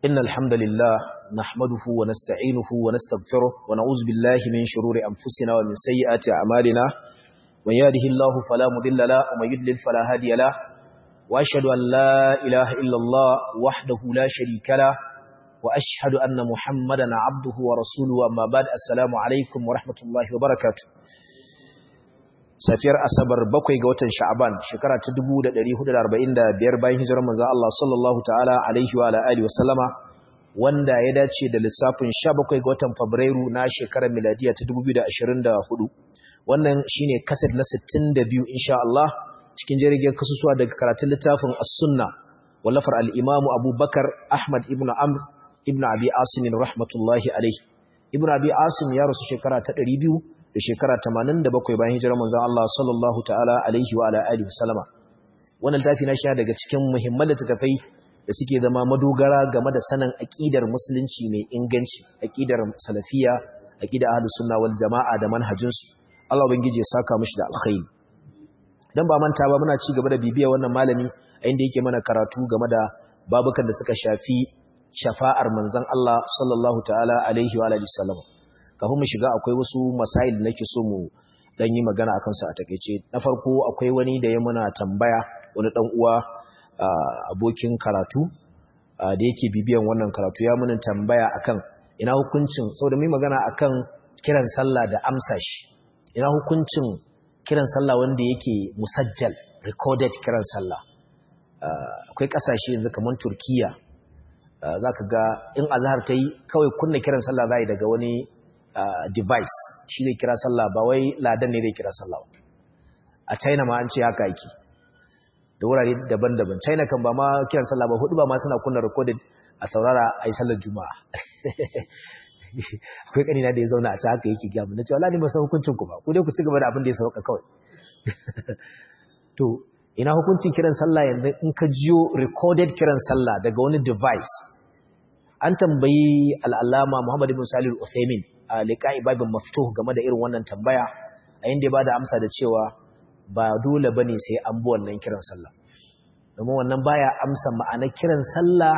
إن الحمد لله نحمده ونستعينه ونستغفره ونعوذ بالله من شرور أنفسنا ومن سيئات أعمالنا من يهده الله فلا مضل له ومن يضلل فلا هادي له وأشهد أن لا إله إلا الله وحده لا شريك له وأشهد أن محمدا عبده ورسوله أما بعد السلام عليكم ورحمة الله وبركاته safiyar asabar bakwai ga watan sha'aban shekara ta 1445 bayan hijirar manzon Allah sallallahu ta'ala alaihi wa alihi wasallama wanda ya dace da lissafin 17 ga watan fabrairu na shekarar miladiya ta 2024 wannan shine kaset na 62 insha Allah cikin jirgin kasusuwa daga karatun littafin as-sunna wallafar al-imamu Abubakar Ahmad ibn Amr ibn Abi Asim rahmatullahi alaihi ibn Abi Asim ya rasu shekara ta 200 da shekara 87 bayan hijirar manzon Allah sallallahu ta'ala alaihi wa alihi wasallama wannan tafi na shi daga cikin muhimman littattafai da suke zama madogara game da sanin aqidar musulunci mai inganci aqidar salafiya aqidar ahlus sunna wal jamaa da manhajin su Allah ubangiji ya saka mishi da alkhairi dan ba manta ba muna ci gaba da bibiya wannan malami a inda yake mana karatu game da babukan da suka shafi shafa'ar manzon Allah sallallahu ta'ala alaihi wa alihi wasallama kafin mu shiga akwai wasu masail da nake so mu dan yi magana akan su a takeice na farko akwai wani da ya muna tambaya wani dan uwa abokin karatu da yake bibiyan wannan karatu ya muna tambaya akan ina hukuncin saboda mai magana akan kiran sallah da amsa shi ina hukuncin kiran sallah wanda yake musajjal recorded kiran sallah akwai kasashe yanzu kamar Turkiya zaka ga in azhar ta yi kawai kunna kiran sallah zai daga wani Uh, device shi zai kira sallah ba wai ladan ne zai kira sallah a china ma an ce haka yake da wurare daban-daban china kan ba ma kiran sallah ba hudu ba ma suna kunna recorded a saurara a yi sallar juma'a akwai kanina da ya zauna a ci haka yake gyamu na cewa lani masu hukuncin ku ba ku dai ku ci gaba da abin da ya sauka kawai to ina hukuncin kiran sallah yanzu in ka jiyo recorded kiran sallah daga wani device an tambayi al'allama muhammad ibn salih al-uthaymin a liƙa'i babin mafito game da irin wannan tambaya a inda ba da amsa da cewa ba dole ba ne sai an bi wannan kiran sallah domin wannan baya amsa ma'ana kiran sallah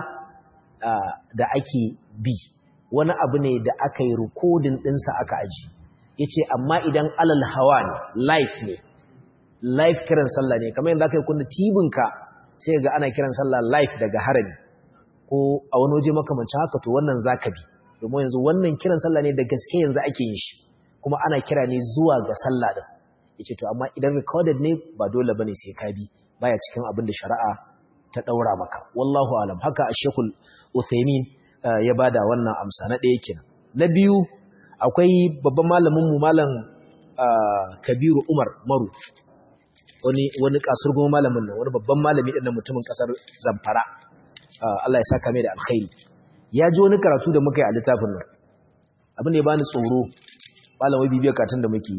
da ake bi wani abu ne da aka yi rikodin ɗinsa aka aji ya ce amma idan alal hawa ne live ne live kiran sallah ne kamar yadda aka yi kunna tibinka sai ga ana kiran sallah live daga harami ko a wani waje makamancin haka to wannan za ka bi domin yanzu wannan kiran sallah ne da gaske yanzu ake yin shi kuma ana kira ne zuwa ga sallah din yace to amma idan recorded ne ba dole bane sai ka bi baya cikin abin da shari'a ta daura maka wallahu alam haka ash-shaykhul Uthaymin ya bada wannan amsa na ɗaya kenan na biyu akwai babban malamin mu malam Kabiru Umar Maru wani wani kasurgun malamin nan wani babban malami din mutumin kasar Zamfara Allah ya saka mai da alkhairi ya ji wani karatu da muka yi a littafin nan abin da ya bani tsoro malamai bibiyar katin da muke yi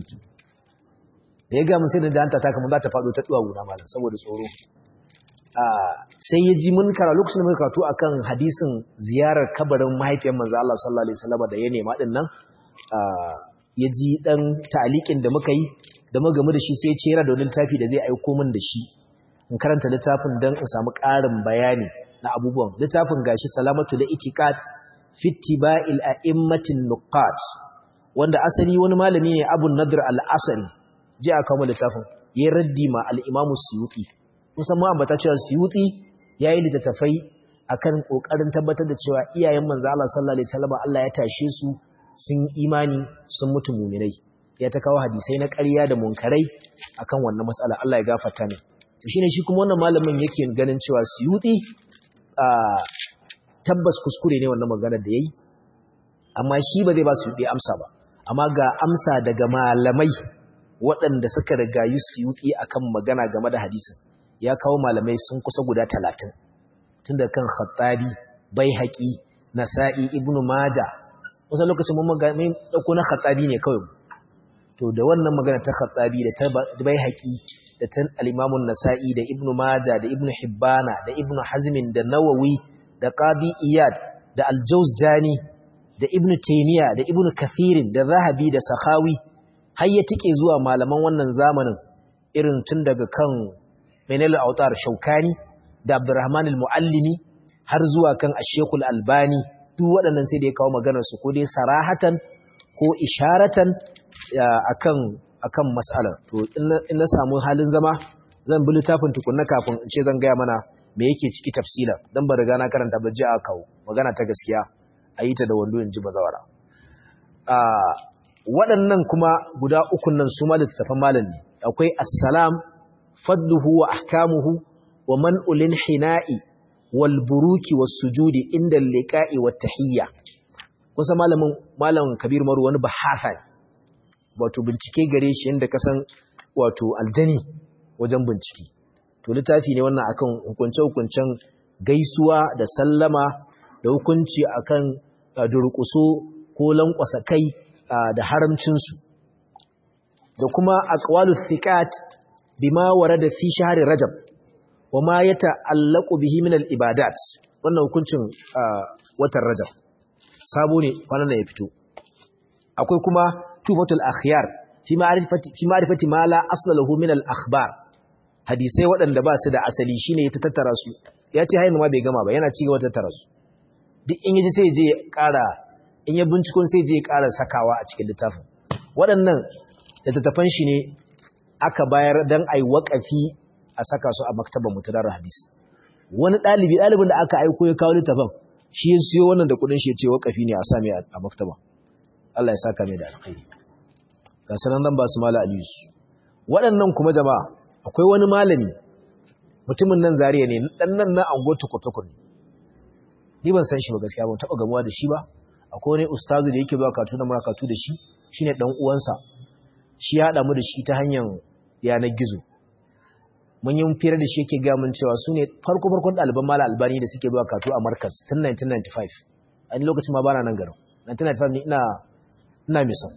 da ya ga mun sai da janta ta kamar za ta faɗo ta duwa guna malam saboda tsoro sai ya ji mun kara lokacin da muka karatu akan hadisin ziyarar kabarin mahaifiyar manzo Allah sallallahu alaihi wasallam da ya nema din nan ya ji dan ta'alikin da muka yi da muka gamu da shi sai ya ce yana da wani littafi da zai aiko min da shi in karanta littafin dan in samu ƙarin bayani na abubuwan littafin gashi salamatu da itiqad fi ittiba'il a'immatin nuqat wanda asali wani malami ne Abu Nadr al-Asri ji aka mu littafin yayin raddi ma al-Imam Suyuti musamman ambata cewa Suyuti yayi littafai akan kokarin tabbatar da cewa iyayen manzo Allah sallallahu alaihi wasallam Allah ya tashe su sun imani sun mutu mu'minai ya ta kawo hadisai na ƙarya da munkarai akan wannan matsala Allah ya gafarta ne to shine shi kuma wannan malamin yake ganin cewa Suyuti tabbas kuskure ne wannan maganar da ya yi amma shi ba zai ba su yi amsa ba amma ga amsa daga malamai waɗanda suka riga yi su yi akan magana game da hadisin ya kawo malamai sun kusa guda talatin tun da kan khattabi bai haƙi nasa'i ibnu maja wasu lokacin mun magamin ɗauko na khattabi ne kawai to da wannan magana ta khattabi da ta bai haƙi da ta al'imamun nasa'i da ibnu maja da ibnu hibbana da ibnu hazmin da nawawi da qadi iyad da aljauzjani da ibnu taymiya da ibnu kathirin da zahabi da sakhawi har ya tike zuwa malaman wannan zamanin irin tun daga kan menel autar shaukani da abdurrahman al-muallimi har zuwa kan ashekul albani duk waɗannan sai da ya kawo maganarsu ko dai sarahatan ko isharatan akan akan mas'alar to in na samu halin zama zan bi littafin tukunna kafin in ce zan gaya mana me yake ciki tafsila dan ba riga na karanta ba ji a kawo magana ta gaskiya a yi ta da wando in ji bazawara waɗannan kuma guda ukun nan su ma littattafan malam ne akwai assalam fadluhu wa ahkamuhu wa man'ulin hina'i wal buruki was sujudi inda liqa'i wat tahiyya kusa malamin malamin kabir maru wani bahasa wato bincike gare shi inda kasan wato aljani wajen bincike to littafi ne wannan akan hukunce-hukuncen gaisuwa da sallama da hukunci akan durƙuso ko lankwasa kai da haramcinsu da kuma aqwalus thiqat bima warada fi shahri rajab wa ma yata'allaqu bihi min al-ibadat wannan hukuncin watan rajab sabo ne kwanan ya fito akwai kuma tufatul akhyar fi ma'rifati fi ma'rifati ma la asla lahu min al-akhbar hadisai waɗanda ba su da asali shine ya tattara su ya ce hayin ma bai gama ba yana cigaba tattara su duk in yaji sai je ƙara in ya binciko sai je ƙara sakawa a cikin littafin waɗannan littattafan shi ne aka bayar dan ai waƙafi a saka su a maktabar mutadar hadis wani ɗalibi ɗalibin da aka aiko ya kawo littafin shi ya siyo wannan da kuɗin shi ya ce waƙafi ne a sami a maktaba Allah ya saka mai da alkhairi ga sanan zan ba su mala aliyu waɗannan kuma jama'a akwai wani malami mutumin nan zariya ne dan nan na ango tukutukun ni ban san shi ba gaskiya ban taba gamuwa da shi ba akwai wani ustazu da yake zuwa katu na marakatu da shi shine dan uwansa shi ya hada mu da shi ta hanyar yanar gizo mun yi fira da shi yake ga mun cewa su ne farko farkon ɗaliban mala albani da suke zuwa katu a markas tun 1995 a ni lokacin ma bana nan garin 1995 ne ina ina misan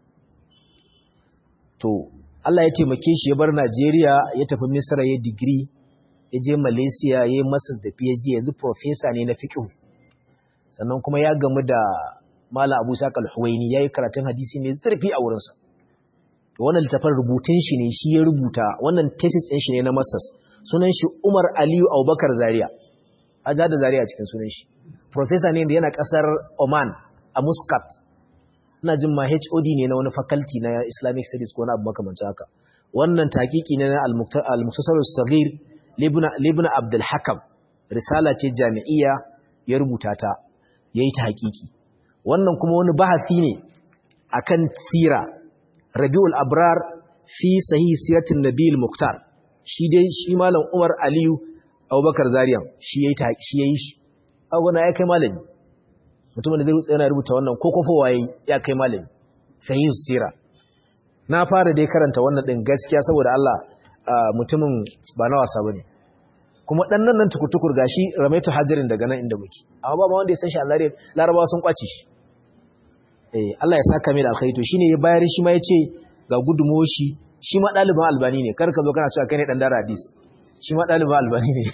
to Allah ya taimake shi ya bar Najeriya ya tafi Misra ya digiri ya je Malaysia ya yi masters da PhD yanzu professor ne na fiqh sannan kuma ya gamu da Mala Abu Saqal Huwaini yayi karatun hadisi mai zurfi a wurinsa to wannan littafin rubutun shi ne shi ya rubuta wannan thesis din shi ne na masters sunan shi Umar Aliyu Abubakar Zaria aja da Zaria cikin sunan shi professor ne da yana kasar Oman a Muscat ina jin ma HOD ne na wani faculty na Islamic Studies ko na abu makamancin haka wannan takiki ne na al-Mukhtasar as-Saghir Ibn Abdul Hakam risala ce jami'iyya ya rubuta ta yayi ta hakiki wannan kuma wani bahasi ne akan sira Rabiul Abrar fi sahih siratin Nabil Mukhtar shi dai shi malam Umar Aliyu Abubakar Zariyan shi yayi ta shi yayi shi agona ya kai malami mutumin da zai rutsa yana rubuta wannan ko kofa waye ya kai malami sahih sira na fara dai karanta wannan din gaskiya saboda Allah mutumin ba na wasa bane kuma dan nan nan tukutukur gashi ramaitu hajarin daga nan inda muke amma ba ma wanda ya san shi Allah larabawa sun kwace shi eh Allah ya saka mai da alkhairi to shine ya bayar shi ma yace ga gudumo shi shi ma ɗaliban albani ne kar ka zo kana cewa kai ne dan dara hadis shi ma ɗaliban albani ne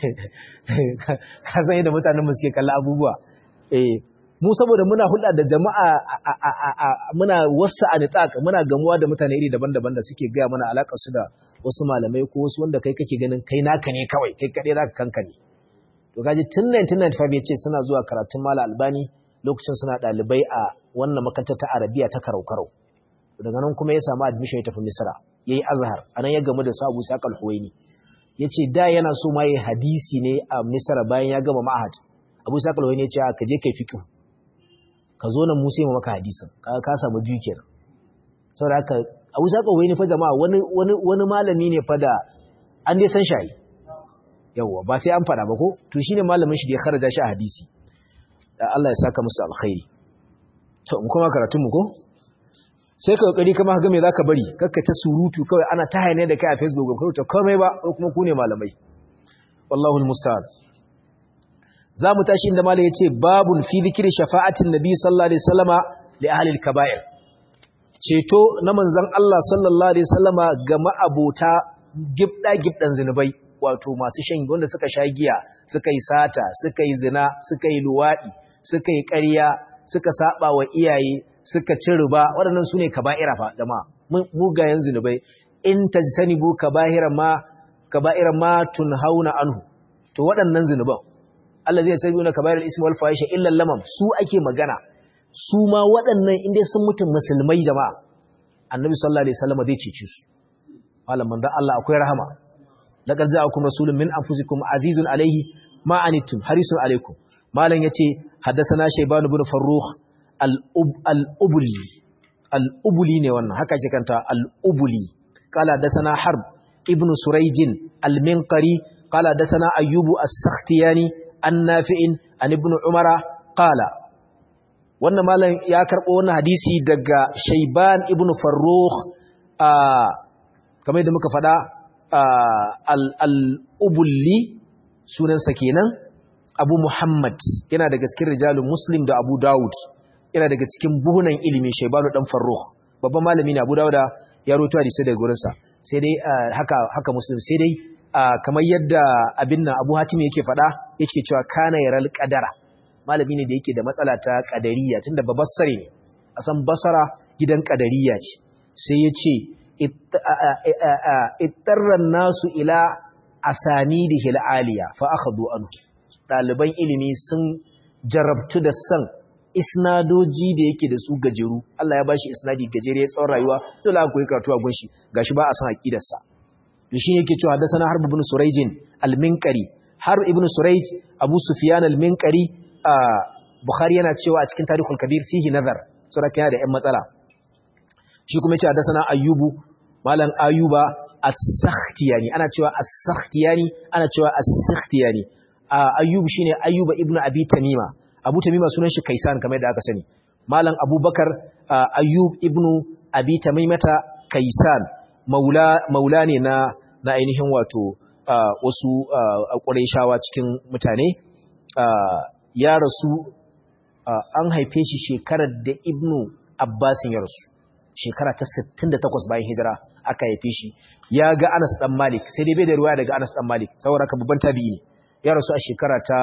ka san yadda mutanen mu suke kalla abubuwa eh mu saboda muna hulɗa da jama'a muna wasa a nitaq muna gamuwa da mutane iri daban-daban da suke gaya mana alaƙar su da wasu malamai ko wasu wanda kai kake ganin kai naka ne kawai kai kaɗai zaka kanka ne to kaji tun 1995 yace suna zuwa karatun mala albani lokacin suna ɗalibai a wannan makarantar ta arabiya ta karau-karau daga nan kuma ya samu admission ya tafi misra yayi azhar anan ya gamu da sabu saqal huwaini yace da yana so ma yayi hadisi ne a misra bayan ya gama ma'ahad abu saqal huwaini yace ka je kai fiqh ka zo nan mu sai mu maka hadisin ka ka samu biyu kenan saboda haka abu saqal huwaini fa jama'a wani wani wani malami ne fa da an dai san shayi yawa ba sai an fada ba ko to shine malamin shi da ya kharaja shi a hadisi Allah ya saka musu alkhairi to in kuma karatun mu ko sai ka kokari kama ga me zaka bari kakka ta surutu kawai ana ta hayane da kai a Facebook ko ta komai ba ko kuma ku ne malamai wallahu almusta'an zamu tashi inda malai yace babun fi dhikri shafa'atin nabi sallallahu alaihi wasallama li ahli alkaba'ir ceto na manzon Allah sallallahu alaihi wasallama ga ma'abota gibda gibdan zinubai wato masu shan wanda suka sha giya suka yi sata suka yi zina suka yi luwadi suka yi ƙarya suka saba wa iyaye suka ci riba waɗannan su ne kaba'ira fa jama'a mugayen zunubai in tajtanibu kaba'ira ma kaba'ira ma tunhauna anhu to waɗannan zunuban allazi yasabuna kaba'ir al-ismi wal fahisha illa lamam su ake magana su ma waɗannan inda sun mutum musulmai jama'a annabi sallallahu alaihi wasallam zai cece su malam manzon Allah akwai rahama laqad ja'akum rasulun min anfusikum azizun alaihi ma anittum harisun alaikum malam yace haddathana shayban ibn farrukh al-ubli al-ubli ne wannan haka ke kanta al-ubli qala haddathana harb ibn surayj al-minqari qala haddathana ayyub as-sakhtiyani an-nafi'in an ibn umara qala wannan malam ya karbo wannan hadisi daga shayban ibn farrukh kamar yadda muka faɗa al-ubli sunansa kenan abu muhammad yana daga cikin rijalun muslim da abu dawud yana daga cikin buhunan ilimi shaibanu dan farruh babban malami ne abu dawuda ya roto hadisi daga gurinsa sai dai haka haka muslim sai dai kamar yadda abin nan abu hatim yake faɗa yake cewa kana yaral qadara malami ne da yake da matsala ta qadariyya tunda babassare ne a san basara gidan qadariyya ce sai ya ce ittarran nasu ila asanidihi al'aliya fa akhadhu anhu daliban ilimi sun jarabtu da san isnadoji da yake da su gajeru Allah ya bashi isnadi gajere ya tsawon rayuwa dole aka koyi karatu a gunshi gashi ba a san aqidar sa to shi yake cewa da sana harb ibn surayj al-minqari har ibn surayj abu sufyan al-minqari bukhari yana cewa a cikin tarihul kabir fihi nazar sura yana da yan matsala shi kuma yace da sana ayyubu malam ayuba as-sakhtiyani ana cewa as-sakhtiyani ana cewa as-sakhtiyani ayyub shine ayyuba ibnu abi tamima abu tamima sunan shi kaisan kamar da aka sani malam abubakar ayyub ibnu abi tamimata kaisan maula maula ne na na ainihin wato wasu quraishawa cikin mutane ya rasu an haife shi shekarar da ibnu abbasin ya rasu shekara ta 68 bayan hijira aka haife shi ya ga Anas dan Malik sai dai bai da ruwaya daga Anas dan Malik saboda ka babban tabi'i ne ya rasu a shekara ta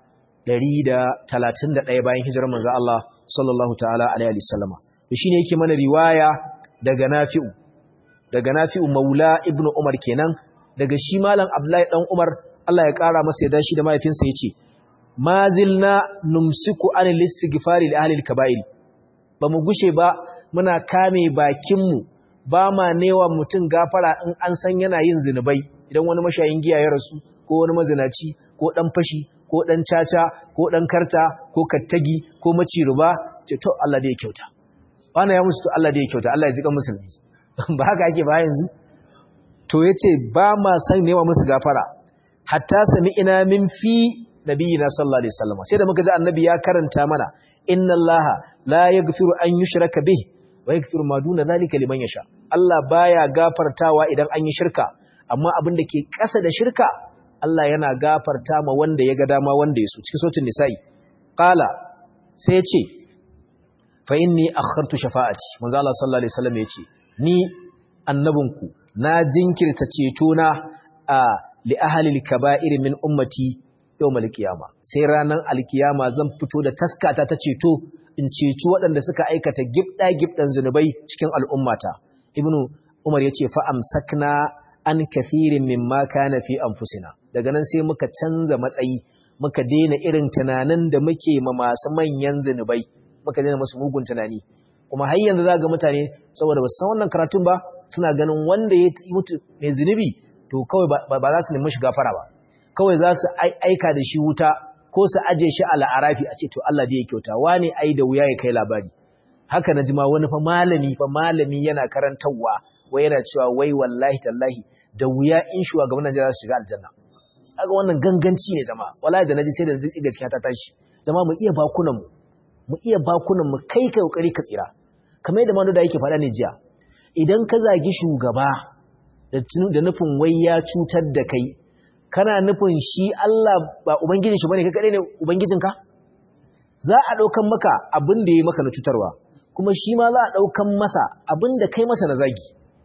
131 bayan hijirar manzo Allah sallallahu ta'ala alaihi wasallama to shine yake mana riwaya daga Nafi'u daga Nafi'u Maula Ibn Umar kenan daga shi malam Abdullahi dan Umar Allah ya kara masa yadda shi da mahaifinsa yace mazilna numsiku anil istighfari li ahli al-kaba'ir ba mu gushe ba muna kame bakinmu ba ma newa mutum gafara in an san yana yin zinubai idan wani mashayin giya ya rasu ko wani mazinaci ko dan fashi ko dan caca ko dan karta ko kattagi ko maciruba ce to Allah da ya kyauta bana ya musu to Allah da ya kyauta Allah ya jika musulmi ba haka ake ba yanzu to yace ba ma san newa musu gafara hatta sami ina min fi nabiyina sallallahu alaihi wasallam sai da muka ji annabi ya karanta mana inna allaha la yaghfiru an yushraka bihi wa yaghfiru ma duna zalika liman yasha Allah baya gafartawa idan an yi shirka amma abin da ke ƙasa da shirka Allah yana gafarta ma wanda ya ga dama wanda ya so cikin sautin nisa'i qala sai ya ce fa inni akhartu shafa'ati manzo Allah sallallahu alaihi wasallam ya ce ni annabinku na jinkirta ceto na a li ahli al-kaba'ir min ummati yau malkiyama sai ranar alkiyama zan fito da taskata ta ceto in ceci waɗanda suka aikata gibɗa gibɗan zunubai cikin al'ummata ibnu umar ya ce fa'amsakna an kathirin min ma kana fi anfusina daga nan sai muka canza matsayi muka daina irin tunanin da muke ma masu manyan zunubai muka daina musu mugun tunani kuma har yanzu za ga mutane saboda ba su san wannan karatun ba suna ganin wanda ya mutu mai zunubi to kawai ba za su nemi shi gafara ba kawai za su aika da shi wuta ko su aje shi a la'arafi a ce to Allah da ya kyauta wane ai da wuya ya kai labari haka na jima wani fa malami fa malami yana karantarwa wai yana cewa wai wallahi tallahi da wuya in shugaban Najeriya za su shiga aljanna kaga wannan ganganci ne jama'a wallahi da naji sai da naji gaskiya ta tashi jama'a mu iya bakunan mu mu iya bakunan mu kai kai kokari ka tsira kamar yadda manu da yake faɗa ne jiya idan ka zagi shugaba da nufin wai ya cutar da kai kana nufin shi Allah ba ubangijin shi bane kai kadai ne ubangijinka za a daukan maka abin da yayi maka na cutarwa kuma shi ma za a daukan masa abin da kai masa na zagi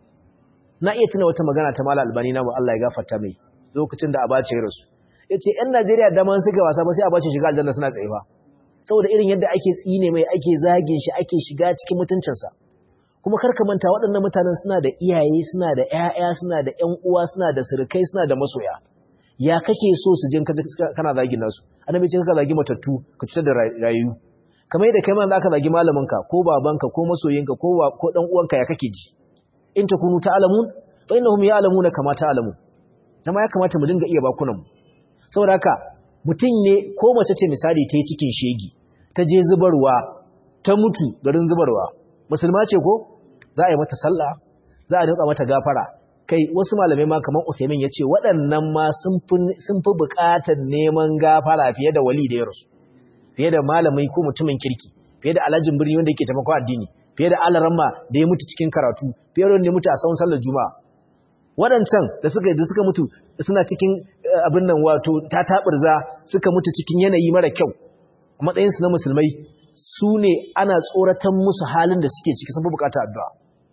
na iya tuna wata magana ta Malam Albani namu Allah ya gafarta mai lokacin da Abacha ya rasu yace ƴan Najeriya da man suka wasa ba sai Abacha shiga aljanna suna tsaye ba saboda irin yadda ake tsine mai ake zagin shi ake shiga cikin mutuncinsa kuma karka manta waɗannan mutanen suna da iyaye suna da ƴaƴa suna da ƴan uwa suna da surukai suna da masoya ya kake so su jin kana zagin nasu annabi ce ka zagi matattu ka cutar da rayu kamar yadda kai ma za ka zagi malaminka ko babanka ko masoyinka ko ko dan uwanka ya kake ji in takunu ta'lamun fa innahum ya'lamuna kama ta'lamun dama ya kamata mu dinga iya bakunan mu saboda haka mutum ne ko mace ce misali ta yi cikin shegi ta je zubarwa ta mutu garin zubarwa musulma ce ko za a yi mata sallah za a dinka mata gafara kai wasu malamai ma kamar Usaimin ya ce waɗannan ma sun fi buƙatar neman gafara fiye da wali da ya rasu fiye da malamai ko mutumin kirki fiye da alhajin birni wanda yake taimako addini fiye da alaramma da ya mutu cikin karatu fiye da wanda ya mutu a tsawon sallar juma'a waɗancan da suka da suka mutu suna cikin abin nan wato ta taɓurza suka mutu cikin yanayi mara kyau a matsayinsu na musulmai su ne ana tsoratan musu halin da suke ciki sun fi buƙatar addu'a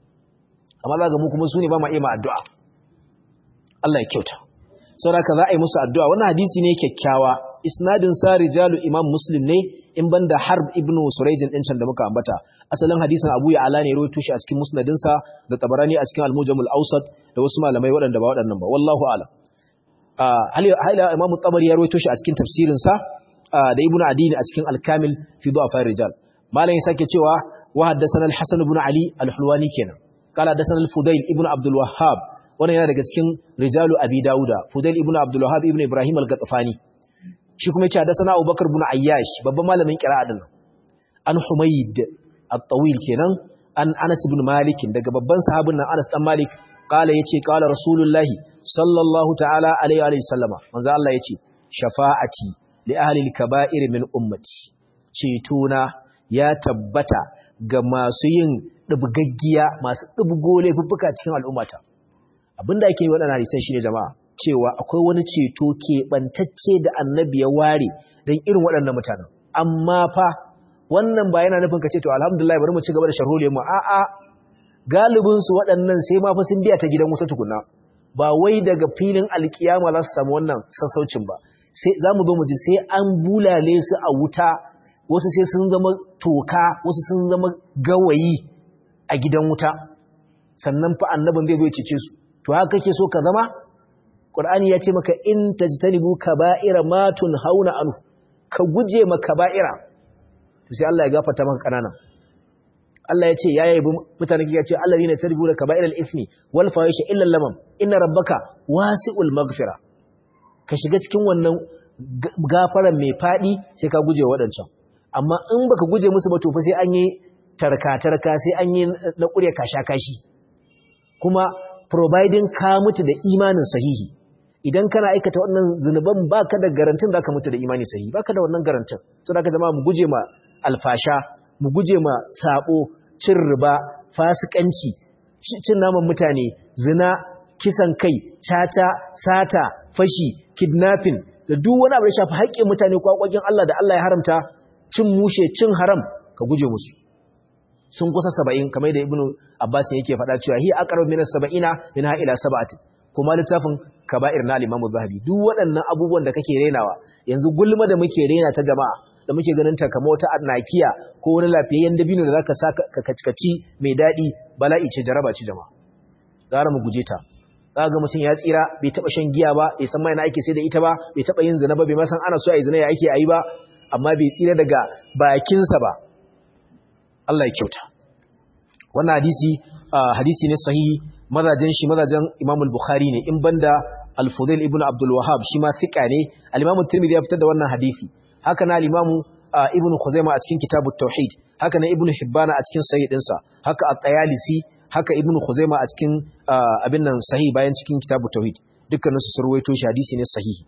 amma za ga mu kuma su ne ba ma iya addu'a Allah ya kyauta saboda za a yi musu addu'a wannan hadisi ne kyakkyawa isnadin sa rijalu imam muslim ne in banda harb ibn surayjin din can da muka ambata asalin hadisin abu ya ala ne rawaito shi a cikin musnadin sa da tabarani a cikin al-mujamul awsat da wasu malamai waɗanda ba waɗannan ba wallahu a'lam hal ila imam tabari ya rawaito shi a cikin tafsirin sa da ibn adini a cikin al-kamil fi du'afa rijal malam ya sake cewa wa haddathana al-hasan ibn ali al-hulwani kenan قال حدثنا الفضيل ابن عبد الوهاب wannan yana daga cikin rijalu abi dauda fudail ibn abdul wahhab ibn ibrahim al-gatafani shi kuma yace hadathana abubakar ibn ayyash babban malamin qira'a din an humayd at-tawil kenan an anas ibn malik daga babban sahabin nan anas dan malik qala yace qala rasulullah sallallahu ta'ala alaihi wa sallama manzo Allah yace shafa'ati li ahli al-kaba'ir min ummati cetona ya tabbata ga masu yin dubgaggiya masu dubgo laifuffuka cikin al'ummata abinda ake yi waɗannan hadisan shine jama'a cewa akwai wani ceto keɓantacce da annabi ya ware don irin waɗannan mutanen amma fa wannan ba yana nufin ka ce to alhamdulillah bari mu ci gaba da sharhole mu a'a galibin su waɗannan sai ma fa sun biya ta gidan wuta tukunna ba wai daga filin alkiyama za su samu wannan sassaucin ba sai za mu zo mu ji sai an bulale su a wuta wasu sai sun zama toka wasu sun zama gawayi a gidan wuta sannan fa annabin zai zo ya cece su to haka kake so ka zama Qur'ani ya ce maka in tajtanibu kaba'ira ma tunhauna anhu ka guje ma kaba'ira to sai Allah ya gafarta maka kanana Allah ya ce ya yabi mutanen ya ce allazina tarbu da kaba'iral ismi wal fahisha illa lamam inna rabbaka wasi'ul maghfira ka shiga cikin wannan gafaran mai fadi sai ka guje wadancan amma in baka guje musu ba to fa sai an yi tarka-tarka sai an yi na ƙurya kasha-kashi kuma providing ka mutu da imanin sahihi idan kana aikata wannan zunuban baka da garantin da ka mutu da imani sahihi baka da wannan garantin so da ka zama mu guje ma alfasha mu guje ma sabo cin riba fasikanci cin naman mutane zina kisan kai caca sata fashi kidnapping da duk wani abu da shafi haƙƙin mutane ko haƙoƙin Allah da Allah ya haramta cin mushe cin haram ka guje musu sun kusa saba'in kamar da ibnu abbas yake faɗa cewa hi aqrabu min as-sab'ina min ha ila sab'ati kuma littafin kaba'ir na al-imam zahabi duk waɗannan abubuwan da kake renawa yanzu gulma da muke rena ta jama'a da muke ganin ta kamar wata annakiya ko wani lafiyayyen dabino da zaka saka ka kackaci mai dadi bala'i ce jaraba ce jama'a gara mu guje ta za ga mutum ya tsira bai taba shan giya ba bai san mai na ake sai da ita ba bai taba yin zina ba bai ma san ana so a yi zina ya ake ayi ba amma bai tsira daga bakinsa ba Allah ya kyauta wannan hadisi hadisi ne sahihi mazajen shi mazajen Imam al-Bukhari ne in banda al-Fudail ibn Abdul Wahhab shi ma thika ne al-Imam Tirmidhi ya fitar da wannan hadisi haka na al-Imam Ibn Khuzaimah a cikin Kitabut Tauhid haka na Ibn Hibban a cikin Sahih dinsa haka at-Tayalisi haka Ibn Khuzaimah a cikin abin nan sahih bayan cikin Kitabut Tauhid dukkanin su surwaito shi hadisi ne sahihi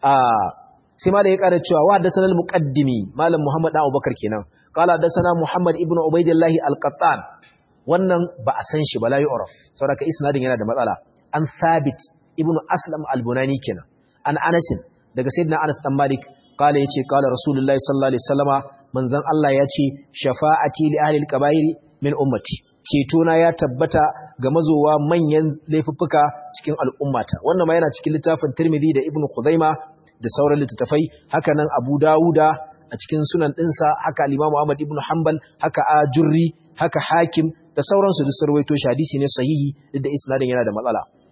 sai ma da ya ƙara cewa wa haddathana al-muqaddimi malam Muhammad dan Abubakar kenan qala haddathana Muhammad ibn Ubaidillah al-Qattan wannan ba a san shi ba la yu'raf saboda isnadin yana da matsala an Thabit ibn Aslam al-Bunani kenan an Anas daga sayyidina Anas dan Malik qala yace qala Rasulullahi sallallahu alaihi wasallama manzon Allah yace shafa'ati li ahli al-kaba'ir min ummati cetona ya tabbata ga mazowa manyan laifuffuka cikin al'ummata wannan ma yana cikin littafin Tirmidhi da Ibn Khuzaimah da sauran littattafai haka nan Abu Dawuda a cikin sunan ɗinsa haka Imam Ahmad ibn Hanbal haka Ajurri haka Hakim da sauransu duk sarwaito shi hadisi ne sahihi duk da isnadin yana da matsala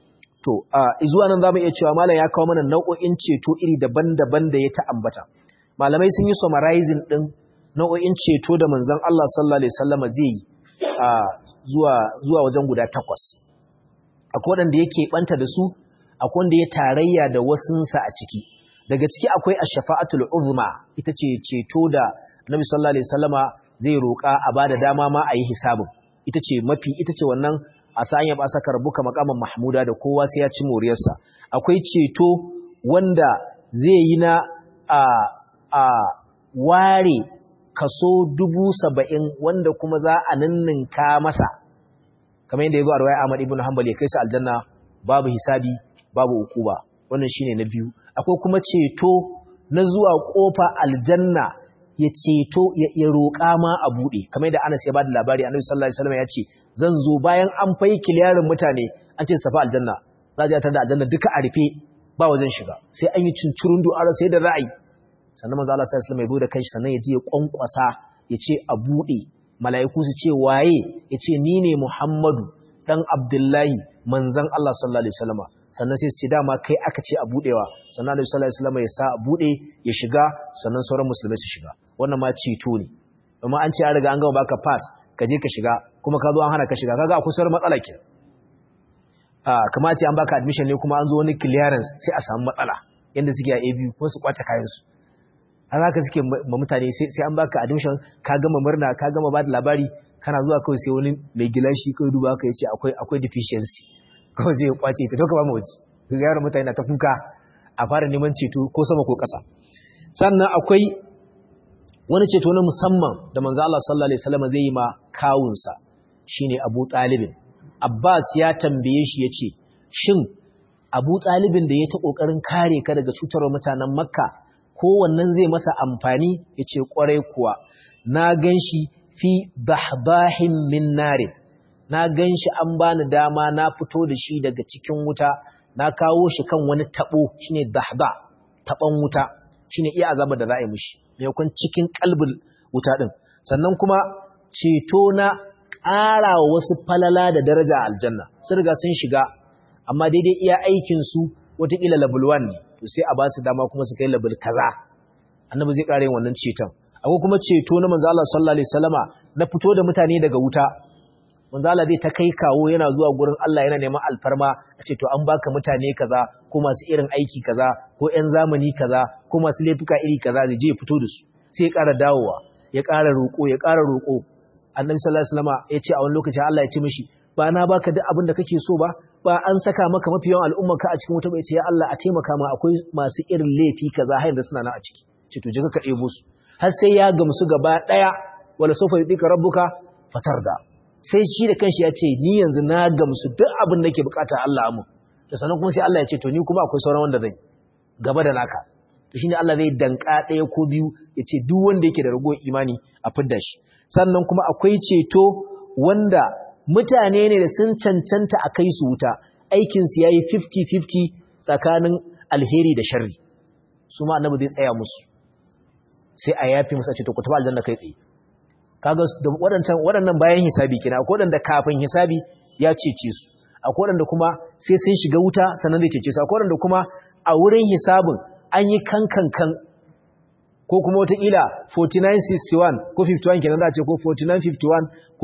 to a zuwa nan zamu iya cewa malam ya kawo mana nau'o'in ceto iri daban-daban da ya ta ambata malamai sun yi summarizing din nau'o'in ceto da manzon Allah sallallahu alaihi wasallam zai yi a zuwa zuwa wajen guda takwas akwai wanda yake banta da su akwai wanda ya tarayya da wasunsa a ciki daga ciki akwai ash-shafa'atul uzma ita ce ceto da Nabi sallallahu alaihi wasallama zai roƙa a bada dama ma a yi hisabin ita ce mafi ita ce wannan a sanya ba saka rabuka makaman mahmuda da kowa sai ya ci moriyarsa akwai ceto wanda zai yi na a a ware kaso dubu saba'in wanda kuma za a ninninka masa kamar yadda ya zo a rawaya Ahmad ibn Hanbal ya kai su aljanna babu hisabi babu ukuba wannan shine na biyu akwai kuma ceto na zuwa kofa aljanna ya ceto ya roƙa ma a buɗe kamar da Anas ya bada labari Annabi sallallahu alaihi wasallam ya ce zan zo bayan an fai kiliyarin mutane an ce su tafi aljanna za a tar da aljanna duka a rufe ba wajen shiga sai an yi cincirun du'ara sai da ra'ayi sannan manzo Allah sallallahu alaihi wasallam ya zo da kanshi sannan ya je ya kwankwasa ya ce a buɗe mala'iku su ce waye ya ce ni ne Muhammadu dan Abdullahi manzon Allah sallallahu alaihi wasallam sannan sai su ce dama kai aka ce a budewa sannan Annabi sallallahu alaihi wasallam ya sa a bude ya shiga sannan sauran musulmai su shiga wannan ma ceto ne amma an ce an riga an gama baka pass ka je ka shiga kuma ka zo an hana ka shiga kaga akwai sauran matsala ke ah kamar ce an baka admission ne kuma an zo wani clearance sai a samu matsala yanda suke a ABU ko su kwace kayan su an haka suke ma mutane sai an baka admission ka gama murna ka gama ba da labari kana zuwa kawai sai wani mai gilashi kawai duba haka yace akwai akwai deficiency kawai zai kwace ta doka ba mu waje yaran mutane na ta kuka a fara neman ceto ko sama ko ƙasa sannan akwai wani ceto na musamman da manzo Allah sallallahu alaihi wasallam zai yi ma kawunsa shine Abu Talibin Abbas ya tambaye shi yace shin Abu Talibin da ya ta kokarin kare ka daga cutarwar mutanen Makka ko wannan zai masa amfani yace kwarai kuwa na ganshi fi bahbahin min narin na gan shi an bani dama na fito da shi daga cikin wuta na kawo shi kan wani tabo shine dahba taban wuta shine iya azaba da za a yi mishi maimakon cikin kalbin wuta din sannan kuma ceto na ƙara wa wasu falala da daraja a aljanna sun riga sun shiga amma daidai iya aikin su wataƙila level 1 ne to sai a ba su dama kuma su kai level kaza annabi zai ƙara yin wannan ceton akwai kuma ceto na manzo Allah sallallahu alaihi wasallama na fito da mutane daga wuta manzo Allah zai ta kai kawo yana zuwa gurin Allah yana neman alfarma a ce to an baka mutane kaza ko masu irin aiki kaza ko ƴan zamani kaza ko masu laifuka iri kaza zai je fito da su sai ya ƙara dawowa ya ƙara roƙo ya ƙara roƙo annabi sallallahu alaihi wasallam ya ce a wani lokaci Allah ya ce mishi ba na baka duk abin da kake so ba ba an saka maka mafi yawan al'umma ka a cikin wuta bai ce ya Allah a taimaka ma akwai masu irin laifi kaza har da suna nan a ciki ce to je ka ɗebo su har sai ya gamsu gaba ɗaya wala sofa yudika rabbuka fatarda sai shi da kanshi ya ce ni yanzu na gamsu duk abin da ke bukata Allah amu da sannan kuma sai Allah ya ce to ni kuma akwai sauran wanda zai gaba da naka to shine Allah zai danka ɗaya ko biyu ya ce duk wanda yake da ragowar imani a fidda shi sannan kuma akwai ceto wanda mutane ne da sun cancanta a kai su wuta aikinsu ya yi 50-50 tsakanin alheri da sharri su ma annabi zai tsaya musu sai a yafi musu a ce to ku tafi aljanna kai tsaye kaga waɗancan waɗannan bayan hisabi kina akwai waɗanda kafin hisabi ya cece su akwai waɗanda kuma sai sun shiga wuta sannan zai cece su akwai waɗanda kuma a wurin hisabin an yi kankankan ko kuma wataƙila 4961 ko 51 kenan za a ce ko 4951 ko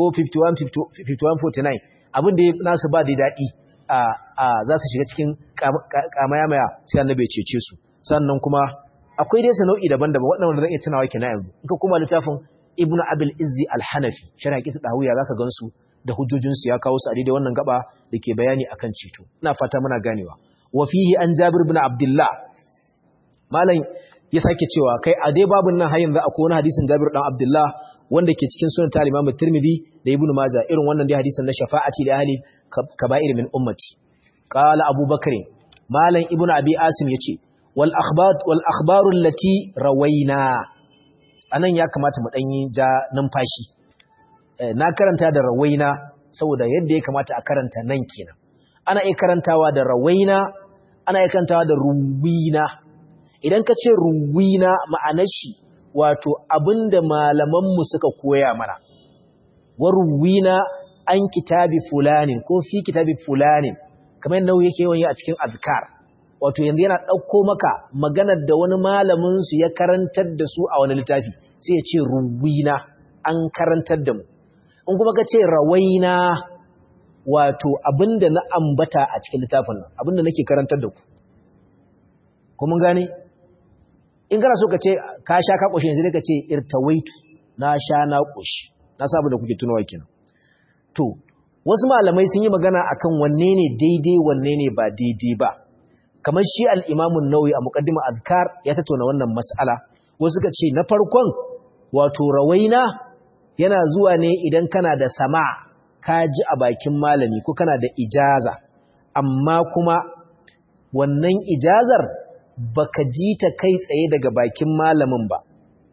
5149 abin da nasu ba da daɗi a za su shiga cikin kamayamaya sai annabi ya cece su sannan kuma akwai dai sanau'i daban-daban waɗanda zan iya tunawa kenan yanzu in ka koma littafin ibn abil izzi al-hanafi shara kita dawiya zaka gansu da hujjojinsu ya kawo su a daidai wannan gaba da ke bayani akan ceto ina fata muna ganewa wa fihi an jabir ibn abdullah malam ya sake cewa kai a dai babun nan har yanzu akwai wani hadisin jabir dan abdullah wanda ke cikin sunan ta imam tirmidhi da ibn majah irin wannan dai hadisin na shafa'ati da ahli kaba'ir min ummati qala abubakar malam ibn abi asim yace wal akhbar wal akhbaru allati rawaina anan ya kamata mu danyi ja numfashi na karanta da rawaina saboda yadda ya kamata a karanta nan kenan ana iya karantawa da rawaina ana iya karantawa da ruwina idan ka ce ruwina ma'anar shi wato abinda malaman mu suka koya mana wa ruwina an kitabi fulanin ko fi kitabi fulanin kamar yadda yake yawan yi a cikin azkar wato yanzu yana ɗauko maka maganar da wani malamin su ya karantar da su a wani littafi sai ya ce ruwina an karantar da mu in kuma ka ce rawaina wato abinda na ambata a cikin littafin nan abinda nake karantar da ku ko mun gane in kana so ka ce ka sha ka koshi yanzu ka ce irtawaitu na sha na koshi na sabu da kuke tunawa kenan to wasu malamai sun yi magana akan wanne ne daidai wanne ne ba daidai ba kamar shi al-Imam an-Nawawi a muqaddima azkar ya tattauna wannan mas'ala wasu suka ce na farkon wato rawaina yana zuwa ne idan kana da sama ka ji a bakin malami ko kana da ijaza amma kuma wannan ijazar baka ji ta kai tsaye daga bakin malamin ba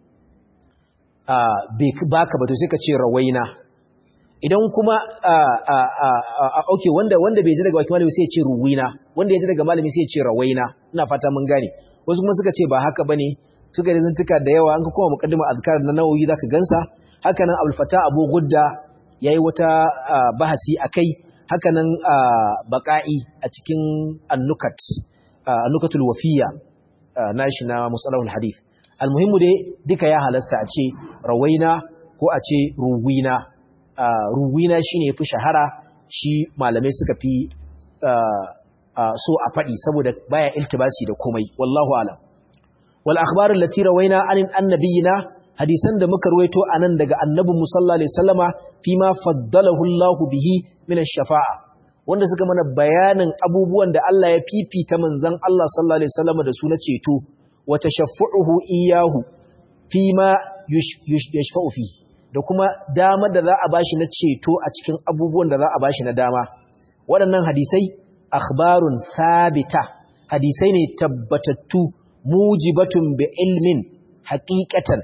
baka ba to sai ka ce rawaina idan kuma ok wanda wanda bai ji daga bakin malami sai ya ce ruwina wanda ya ji daga malami sai ya ce rawaina ina fata mun gane wasu kuma suka ce ba haka bane suka da zantuka da yawa an ka kuma muqaddima azkar na nawawi zaka gansa haka nan abul fata abu gudda yayi wata bahasi akai haka nan baqa'i a cikin annukat annukatul wafiya nashi na musalahul hadith almuhimmu dai duka ya halasta a ce rawaina ko a ce ruwina ruwina shine yafi shahara shi malamai suka fi so a faɗi saboda baya iltibasi da komai wallahu alam wal akhbar allati rawaina an annabiyina hadisan da muka ruwaito anan daga annabi musalla alaihi wasallama fima faddalahu Allah bihi min ash-shafa'a wanda suka mana bayanin abubuwan da Allah ya fifita manzon Allah sallallahu alaihi wasallama da su na ceto wa tashaffu'uhu iyyahu fima yashfa'u fi da kuma dama da za a bashi na ceto a cikin abubuwan da za a bashi na dama waɗannan hadisai akhbarun sabita hadisai ne tabbatattu mujibatun bi ilmin haqiqatan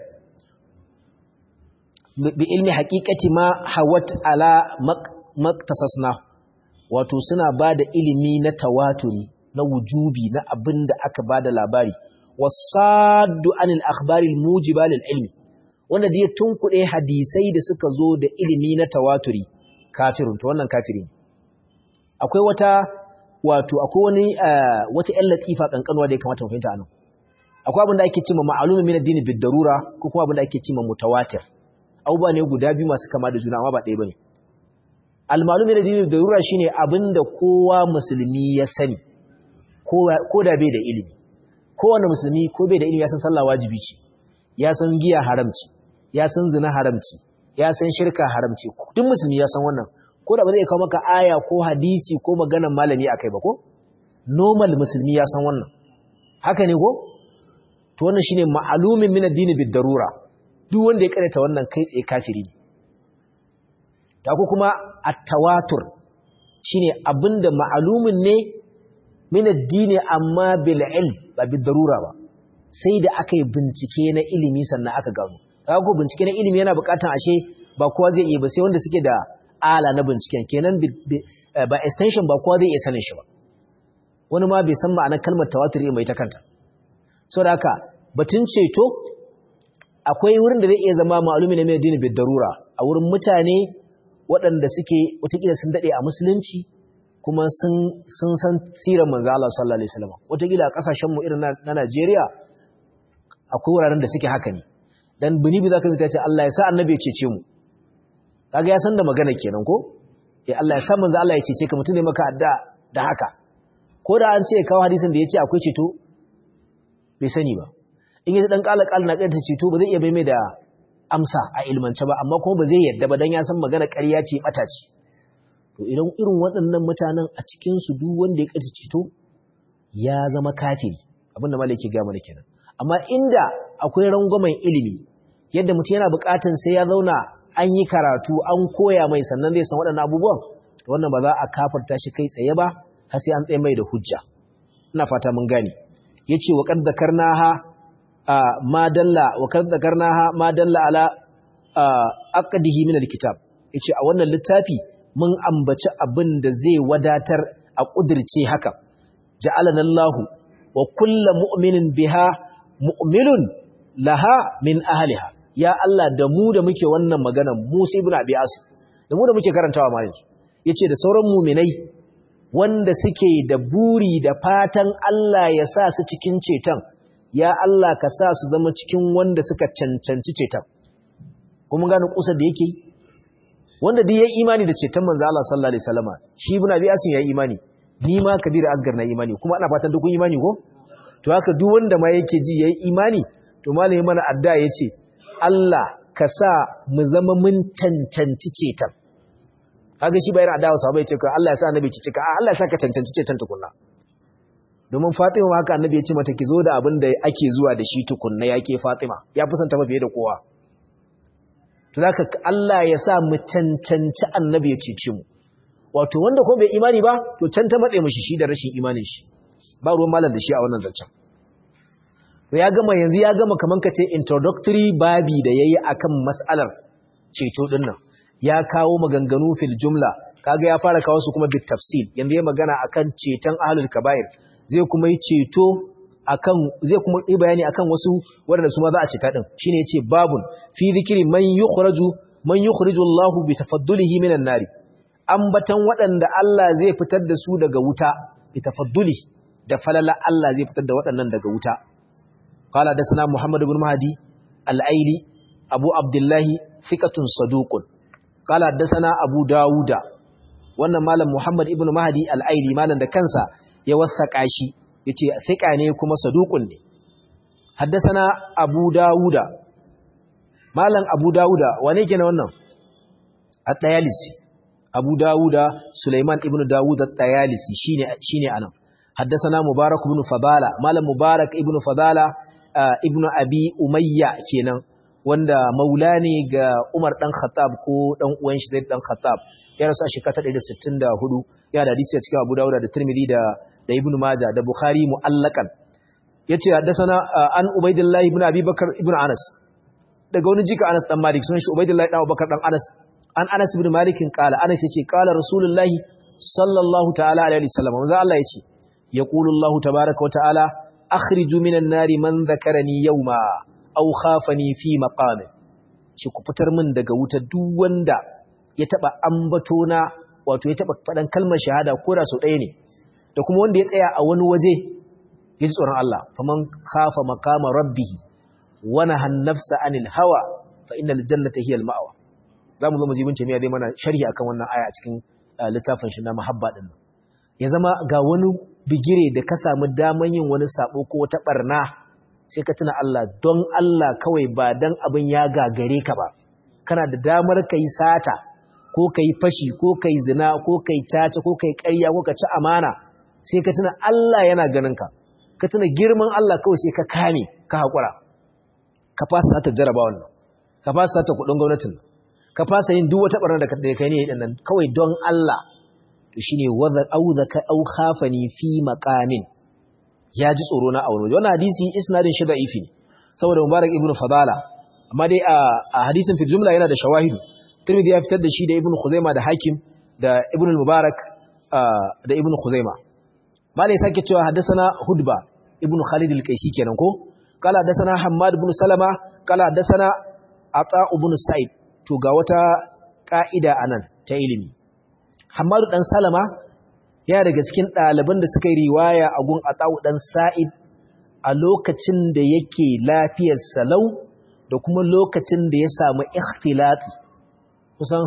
bi ilmi haqiqati ma hawat ala maktasasna wato suna bada ilimi na tawaturi na wujubi na abinda aka bada labari wasaddu anil akhbaril mujiba lil ilmi wanda da ya tunkuɗe hadisai da suka zo da ilimi na tawaturi kafirun to wannan kafiri akwai wata wato akwai wani wata ƴan latifa kankanwa da ya kamata mu fahimta anan akwai abin da ake cewa ma'lumun min ad-din bid darura ko kuma abin da ake cewa mutawatir abubuwa ne guda biyu masu kama da juna amma ba ɗaya bane al-ma'lum min ad-din bid darura shine abin da kowa musulmi ya sani ko da bai da ilimi kowane musulmi ko bai da ilimi ya san sallah wajibi ce ya san giya haramci ya san zina haramci ya san shirka haramci duk musulmi ya san wannan ko da ba zai kawo maka aya ko hadisi ko maganar malami akai ba ko normal musulmi ya san wannan haka ne ko to wannan shine ma'alumin min ad-din bid darura duk wanda ya karanta wannan kai tsaye kafiri ne ta ko kuma at-tawatur shine abinda ma'alumin ne min ad-din amma bil ilm ba bid darura ba sai da aka yi bincike na ilimi sannan aka gano kaga ko bincike na ilimi yana bukatan ashe ba kowa zai iya ba sai wanda suke da ala na binciken kenan ba extension ba kowa zai iya sanin shi ba wani ma bai san ma'anar kalmar tawatur mai ta kanta so da haka batun ceto akwai wurin da zai iya zama ma'alumi na mai dini darura a wurin mutane waɗanda suke watakila sun daɗe a musulunci kuma sun san sirar manzo Allah sallallahu alaihi wasallam watakila a kasashen mu irin na Najeriya akwai wuraren da suke haka ne dan bini bi zaka ta ce Allah ya sa annabi ya cece mu kaga ya san da magana kenan ko eh Allah ya sa manzo Allah ya cece ka mutune maka adda da haka ko da an ce kawo hadisin da yace akwai ceto bai sani ba in yaji dan kala kala na kai ta ceto ba zai iya bai mai da amsa a ilmance ba amma kuma ba zai yadda ba dan ya san magana ƙarya ce bata ce to idan irin waɗannan mutanen a cikin su duk wanda ya kace ceto ya zama kafiri abinda malai ke ga mana kenan amma inda akwai rangwamen ilimi yadda mutum yana buƙatan sai ya zauna an yi karatu an koya mai sannan zai san waɗannan abubuwan wannan ba za a kafarta shi kai tsaye ba har sai an tsaye mai da hujja ina fata mun gane yace wa qad zakarnaha ma dalla wa qad zakarnaha ma dalla ala aqdihi min alkitab yace a wannan littafi mun ambaci abin da zai wadatar a kudirce haka ja'alana Allahu wa kullu mu'minin biha mu'minun laha min ahliha ya Allah da mu da muke wannan magana Musa ibn Abi Asim da mu da muke karantawa ma yanzu yace da sauran mu'minai wanda suke da buri da fatan Allah ya sa su cikin ceton ya Allah ka sa su zama cikin wanda suka cancanci ceton kuma gane kusa da yake wanda duk ya imani da ceton manzo Allah sallallahu alaihi wasallama shi ibn abi asim ya imani ni ma kabir asgar na imani kuma ana fatan duk kun imani ko to haka duk wanda ma yake ji yayi imani to malami mana adda yace Allah ka sa mu zama mun cancanci ceton kaga shi bayan adawa sahabbai ce ka Allah ya sa annabi ki cika Allah ya sa ka cancanci ceton tukunna domin Fatima haka annabi ya ce mata ki zo da abin da ake zuwa da shi tukunna yake Fatima ya fi son ta mafiye da kowa to zaka Allah ya sa mu cancanci annabi ya cece mu wato wanda ko bai imani ba to can ta matse mishi shi da rashin imanin shi ba ruwan malam da shi a wannan zancen to ya gama yanzu ya gama kaman kace introductory babi da yayi akan mas'alar ceto din nan ya kawo maganganu fil jumla kaga ya fara kawo su kuma bit tafsil yanzu ya magana akan ceton ahlul kaba'ir zai kuma yi ceto akan zai kuma yi bayani akan wasu waɗanda su ma za a ceta din shine yace babun fi zikri man yukhraju man yukhriju Allahu bi tafaddulihi minan nari ambatan waɗanda Allah zai fitar da su daga wuta bi tafadduli da falala Allah zai fitar da waɗannan daga wuta qala da sana Muhammad ibn Mahdi al-Aili Abu Abdullahi thiqatun saduqun qala da sana Abu Dawuda wannan malam Muhammad ibn Mahdi al-Aili malam da kansa ya wasaka shi yace thiqa ne kuma saduqun ne haddathana Abu Dawuda malam Abu Dawuda wane kenan wannan at-Tayalisi Abu Dawuda Sulaiman ibn Dawud at-Tayalisi shine shine anan haddathana Mubarak ibn Fadala malam Mubarak ibn Fadala ibn Abi Umayya kenan wanda maula ne ga Umar dan Khattab ko dan uwan shi Zaid dan Khattab ya rasu a shekara 164 ya da hadisi a cikin Abu Dawud da Tirmidhi da da Ibn Majah da Bukhari mu'allakan yace haddathana an Ubaidillah ibn Abi Bakar ibn Anas daga wani jika Anas dan Malik sunan shi Ubaidillah dan Abubakar dan Anas an Anas ibn Malik kala Anas yace kala Rasulullah sallallahu ta'ala alaihi wasallam manzo Allah yace yaqulu Allah tabaaraka wa ta'ala akhriju minan nari man dhakarani yawma aw khafani fi maqami shi ku fitar min daga wuta duk wanda ya taba ambato na wato ya taba fadan kalmar shahada ko da so ɗaya ne da kuma wanda ya tsaya a wani waje ya ji tsoron Allah faman khafa maqama rabbih wa nahan nafsa anil hawa fa innal jannata hiya al ma'wa zamu zo mu ji bin tamiya dai mana sharhi akan wannan aya a cikin littafin shi na mahabba din ya zama ga wani bigire da ka samu daman yin wani sabo ko wata barna sai ka tuna Allah don Allah kawai ba dan abin ya gagare ka ba kana da damar ka yi sata ko ka yi fashi ko ka yi zina ko ka yi caca ko ka yi ƙarya ko ka ci amana sai ka tuna Allah yana ganin ka ka tuna girman Allah kawai sai ka kame ka haƙura ka fasa sata jaraba wannan ka fasa sata kuɗin gwamnatin ka fasa yin duk wata ɓarnar da kai ne ɗin nan kawai don Allah to shine wadda auzaka au khafani fi maqamin ya ji tsoro na aure wannan hadisi isnadin shi da'ifi ne saboda mubarak ibnu fadala amma dai a hadisin fil jumla yana da shawahidu tirmidhi ya fitar da shi da ibnu khuzaima da hakim da ibnu mubarak da ibnu khuzaima malai sake cewa haddathana hudba ibnu khalid al-qaisi kenan ko kala haddathana hammad ibn salama kala haddathana ata ibn sa'id to ga wata ka'ida anan ta ilimi hammad dan salama ya daga cikin ɗaliban da suka yi riwaya a gun Atawu ɗan Sa'id a lokacin da yake lafiyar salau da kuma lokacin da ya samu ikhtilati kusan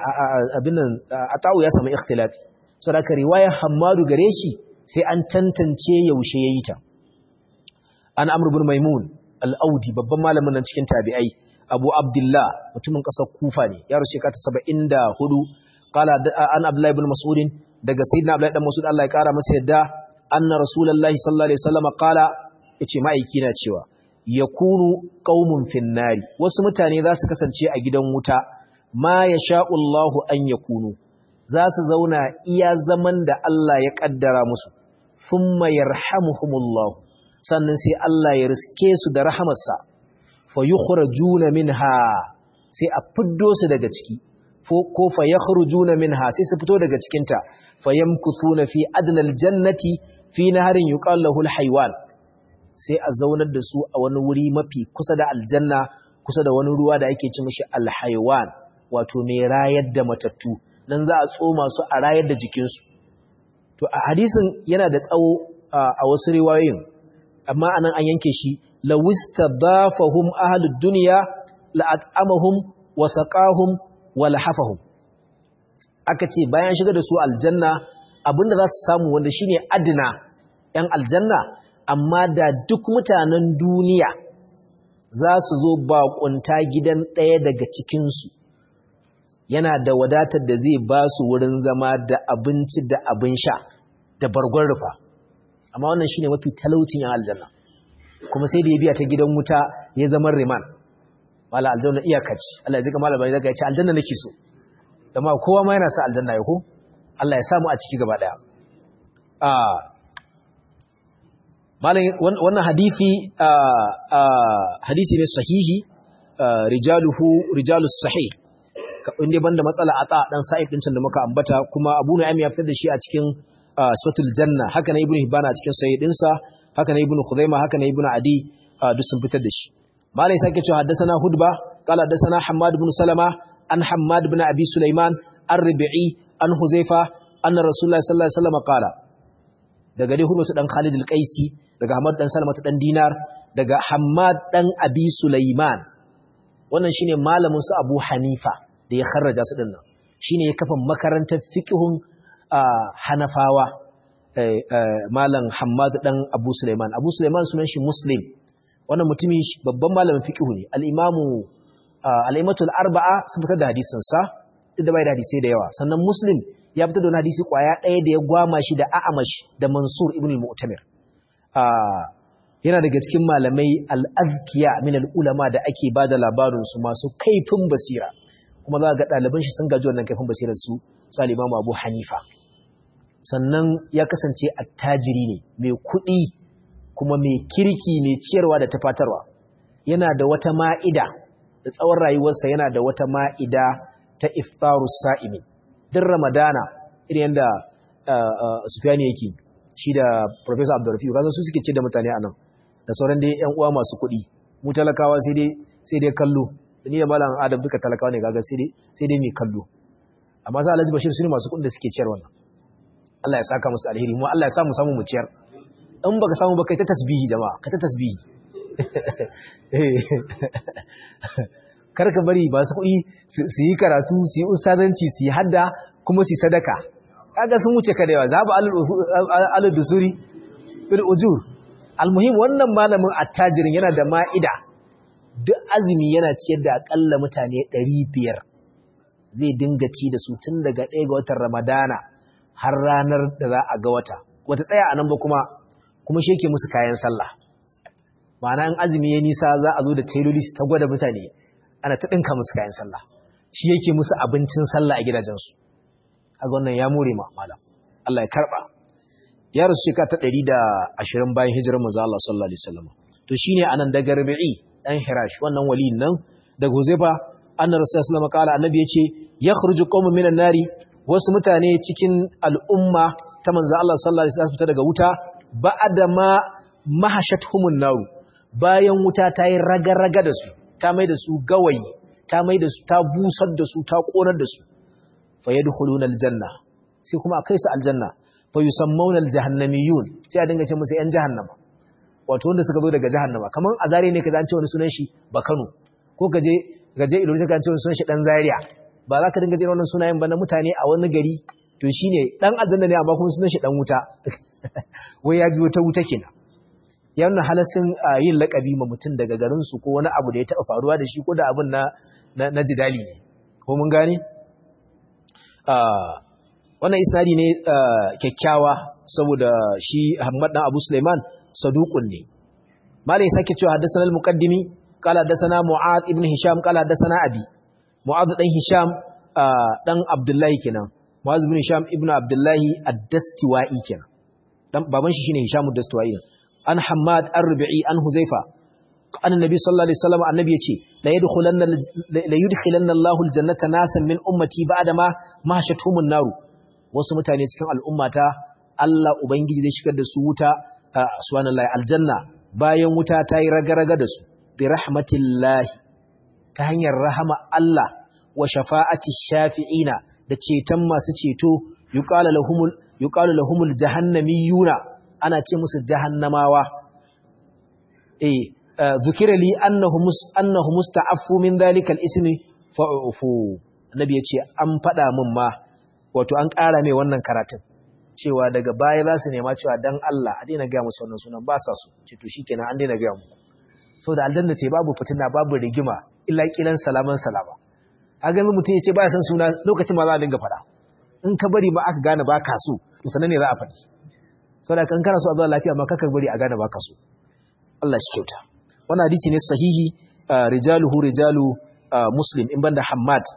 abin nan Atawu ya samu ikhtilati saboda riwayar Hammadu gare shi sai an tantance yaushe yayi ta an Amr ibn Maimun al-Audi babban malamin nan cikin tabi'ai Abu Abdullah mutumin ƙasar Kufa ne ya rushe ka ta 74 qala an Abdullah ibn Mas'ud daga sayyidina Abdullahi dan Mas'ud Allah ya kara masa yadda anna rasulullahi sallallahu alaihi wasallam qala yace ma'aiki na cewa yakunu qaumun finnari wasu mutane za su kasance a gidan wuta ma yasha'u Allahu an yakunu za su zauna iya zaman da Allah ya kaddara musu thumma yarhamuhumullahu sannan sai Allah ya riske su da rahamarsa fa yukhrajuna minha sai a fiddo su daga ciki ko fa yakhrujuna minha sai su fito daga cikin ta fayamkuthuna fi adnal jannati fi naharin yuqal lahu alhaywan sai a zaunar da su a wani wuri mafi kusa da aljanna kusa da wani ruwa da ake ci mishi alhaywan wato mai rayar da matattu dan za a tsoma su a rayar da jikin su to a hadisin yana da tsawo a wasu riwayoyin amma anan an yanke shi lawistabafahum ahlud dunya la'at'amahum wa saqahum wa lahafahum aka ce bayan shiga da su aljanna abinda za su samu wanda shine adina yan aljanna amma da duk mutanen duniya za su zo bakunta gidan ɗaya daga cikinsu yana da wadatar da zai ba su wurin zama da abinci da abin sha da bargon rufa amma wannan shine mafi talaucin yan aljanna kuma sai da ya biya ta gidan wuta ya zama riman mala aljanna iyakaci Allah ya jika malama ya ce aljanna nake so dama kowa ma yana sa aljanna ya ko Allah ya samu a ciki gaba daya ah malam wannan hadisi hadisi ne sahihi rijaluhu rijalus sahih inda banda matsala ata dan sa'id din da muka ambata kuma Abu Nu'aym ya fitar da shi a cikin Suratul Janna haka ne Ibn Hibban a cikin sahih dinsa haka ne Ibn Khuzaimah haka ne Ibn Adi duk sun fitar da shi malam sake cewa haddathana Hudba qala haddathana Hammad ibn Salama an Hammad ibn Abi Sulaiman ar-Rabi'i an Huzaifa anna Rasulullah sallallahu alaihi wasallam qala daga dai Hudba dan Khalid al-Qaisi daga Hammad dan Salama dan Dinar daga Hammad dan Abi Sulaiman wannan shine malamin su Abu Hanifa da ya kharraja su dinnan shine ya kafa makarantar fiqhun Hanafawa malam Hammad dan Abu Sulaiman Abu Sulaiman sunan shi Muslim wannan mutumin babban malamin fiqhu ne al-Imamu al-Imatul Arba'a sun fitar da hadisin sa duk da bai da hadisi da yawa sannan Muslim ya fitar da wani hadisi kwaya ɗaya da ya gwama shi da A'amash da Mansur ibn al-Mu'tamir yana daga cikin malamai al-azkiya min al-ulama da ake bada labarin su masu kaifin basira kuma za ga ɗaliban shi sun gaji wannan kaifin basirar su su al-Imam Abu Hanifa sannan ya kasance attajiri ne mai kuɗi kuma mai kirki mai ciyarwa da tafatarwa yana da wata ma'ida da tsawon rayuwarsa yana da wata ma'ida ta iftarus sa'imi din ramadana irin yadda sufiyani yake shi da professor abdurrafi kasan su suke ce da mutane a nan da sauran dai yan uwa masu kuɗi mu talakawa sai dai sai dai kallo ni da malam adam duka talakawa ne kaga sai dai sai dai mai kallo amma sai alhaji bashir su ne masu kuɗin da suke ciyar wannan Allah ya saka musu alheri mu Allah ya sa mu samu mu ciyar in baka samu ba kai ta tasbihi jama'a ka ta tasbihi kar ka bari ba su kuɗi su yi karatu su yi ustazanci su yi hadda kuma su yi sadaka kaga sun wuce ka da yawa zabu alul dusuri bil ujur almuhim wannan malamin attajirin yana da ma'ida duk azumi yana ciyar da akalla mutane 500 zai dinga ci da su tun daga 1 ga watan ramadana har ranar da za a ga wata wata tsaya a nan ba kuma kuma shi yake musu kayan sallah ma'ana in azumi ya nisa za a zo da tailoli ta gwada mutane ana ta ɗinka musu kayan sallah shi yake musu abincin sallah a gidajensu a wannan ya more ma malam Allah ya karɓa ya rasu shekara ta ɗari da ashirin bayan hijirar manzo Allah sallallahu alaihi wasallam to shine anan daga Rabi'i dan Hirash wannan waliyin nan daga Huzaifa anna rasulullahi sallallahu alaihi wasallam annabi yace yakhruju qaumun minan nari wasu mutane cikin al'umma ta manzo Allah sallallahu alaihi wasallam fita daga wuta ba'da ma mahashatuhumun naru bayan wuta ta yi raga-raga da su ta mai da su gawayi ta mai da su ta busar da su ta konar da su fa yadkhuluna aljanna sai kuma akai su aljanna fa yusammuna aljahannamiyun sai a dinga ce musu yan jahannama wato wanda suka zo daga jahannama kaman a zare ne kaza an ce wani sunan shi ba Kano ko kaje gaje ilori ka ce wani sunan shi dan Zaria ba za ka dinga jin wannan sunayen ba na mutane a wani gari to shine dan aljanna ne amma kuma sunan shi dan wuta wai ya biyo ta wuta kenan ya nuna halassin yin lakabi ma mutum daga garinsu ko wani abu da ya taɓa faruwa da shi ko da abin na jidali ne ko mun gane? wannan isnadi ne kyakkyawa saboda shi Ahmad dan Abu Sulaiman saduqun ne malai sake cewa haddathana al-muqaddimi qala haddathana Mu'adh ibn Hisham qala haddathana Abi Mu'adh dan Hisham dan Abdullahi kenan Mu'adh ibn Hisham ibn Abdullahi ad-Dastiwai kenan dan baban shi shine Hisham ad-Dastiwai an Hammad ar-Rubi'i an Huzaifa annabi sallallahu alaihi wasallam annabi yace la yadkhulanna la yudkhilanna Allahu al-jannata nasan min ummati ba'da ma mahashatuhumun naru wasu mutane cikin al'ummata Allah ubangiji zai shigar da su wuta subhanallahi aljanna bayan wuta ta yi raga-raga da su bi rahmatillahi ta hanyar rahama Allah wa shafa'ati shafi'ina da ceton masu ceto yuqalu lahumul yuqalu lahumul jahannamiyuna ana ce musu jahannamawa eh zukira li annahu mus annahu musta'affu min dhalika al-ismi fa'ufu annabi yace an fada min ma wato an ƙara mai wannan karatun cewa daga baya za su nema cewa dan Allah a daina ga musu wannan sunan ba sa su ce to shikenan an daina ga mu saboda aljanna ce babu fitina babu rigima illa kilan salaman salama a ga mutum yace ba san suna lokacin ma za a dinga fada in ka bari ma aka gane ba ka so to sanan ne za a faɗi saboda kan kana so a zuwa lafiya ma kakar bari a gane ba ka so Allah shi kyauta wannan hadisi ne sahihi rijaluhu rijalu muslim in banda hammad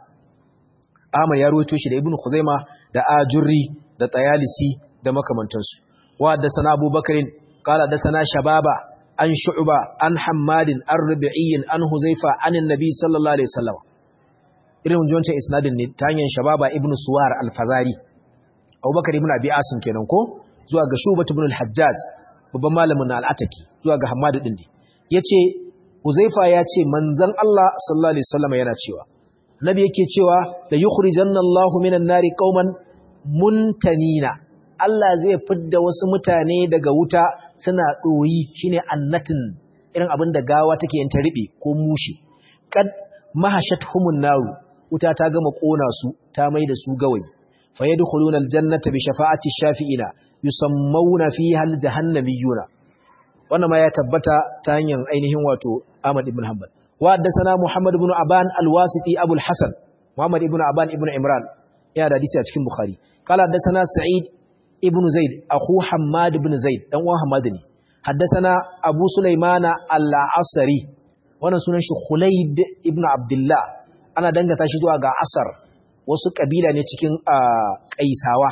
Ahmad ya ruwaito shi da Ibn Khuzaima da Ajurri da Tayalisi da makamantansu wa da sana Abu Bakarin qala da sana Shababa an Shu'ba an Hammadin an Rabi'i an Huzaifa an Annabi sallallahu alaihi wasallam irin wancan isnadin ne ta hanyar Shababa Ibn Suwar Al-Fazari Abu Bakar ibn Abi Asim kenan ko zuwa ga Shu'ba ibn al-Hajjaj babban malamin Al-Ataki zuwa ga Hammad din ne yace Huzaifa ya ce manzon Allah sallallahu alaihi wasallam yana cewa Nabi yake cewa da yukhrijanna Allahu minan nari qauman muntanina Allah zai fidda wasu mutane daga wuta suna doyi shine annatin irin abin da gawa take yin ta ribe ko mushi kad mahashatuhumun naru wuta ta gama kona su ta mai da su gawayi fayadkhuluna aljannata bi shafa'ati shafi'ina yusammawna fiha aljahannamiyuna wannan ma ya tabbata ta hanyar ainihin wato Ahmad ibn Hanbal وحدثنا محمد بن عبان الواسطي أبو الحسن محمد بن عبان ابن عمران يا حديث cikin Bukhari قال حدثنا سعيد ابن زيد أخو حماد بن زيد دان uwan Hammad ne حدثنا أبو سليمان العصري wannan sunan shi Khulaid ibn Abdullah ana dangata shi zuwa ga Asar wasu kabila ne cikin Qaisawa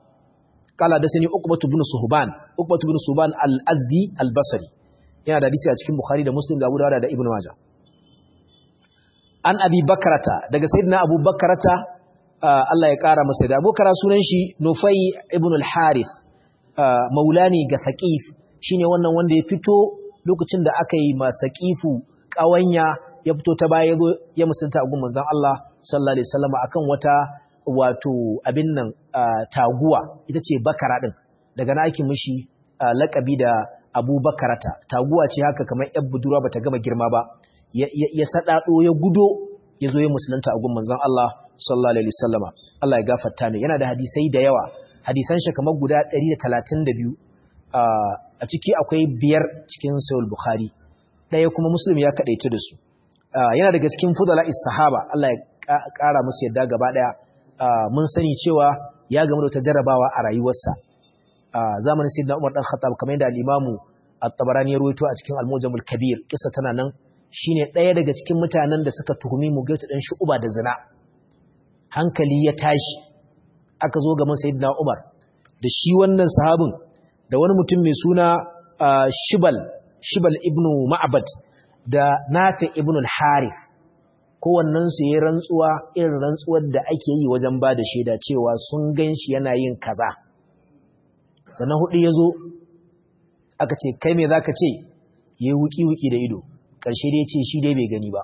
قال حدثني عقبة بن صهبان عقبة بن صهبان الأزدي البصري yana da hadisi a cikin Bukhari da Muslim da Abu Dawud da Ibn Majah an abi bakarata daga sayyidina abu bakarata Allah ya kara masa da abokara sunan shi nufai ibn al-harith maulani ga saqif shine wannan wanda ya fito lokacin da aka yi ma saqifu kawanya ya fito ta baya ya musulunta a gun manzon Allah sallallahu alaihi wasallam akan wata wato abin nan taguwa ita ce bakara din daga na ake mishi lakabi da abu bakarata taguwa ce haka kamar yar budurwa bata gama girma ba ya saɗaɗo ya gudo ya zo ya musulunta a gun manzon Allah sallallahu alaihi wasallama Allah ya gafarta ne yana da hadisai da yawa hadisan shi kamar guda 132 a ciki akwai biyar cikin sahih bukhari ɗaya kuma muslim ya kadaice da su yana daga cikin fudala sahaba Allah ya ƙara musu yadda gaba ɗaya mun sani cewa ya gamu da wata jarabawa a rayuwarsa zamanin sayyidina Umar dan Khattab kamar yadda al-Imamu at-Tabarani ya ruwaito a cikin Al-Mujamul Kabir kissa tana nan shine ɗaya daga cikin mutanen da suka tuhumi Mughayth dan Shu'ba da zina hankali ya tashi aka zo gaban Sayyidina Umar da shi wannan sahabin da wani mutum mai suna Shibal Shibal ibn Ma'bad da Nafi ibn al-Harith kowannen su yayin rantsuwa irin rantsuwar da ake yi wajen ba da shaida cewa sun ganshi yana yin kaza da na hudu yazo aka ce kai me zaka ce yayi wuki wuki da ido ƙarshe dai ce shi dai bai gani ba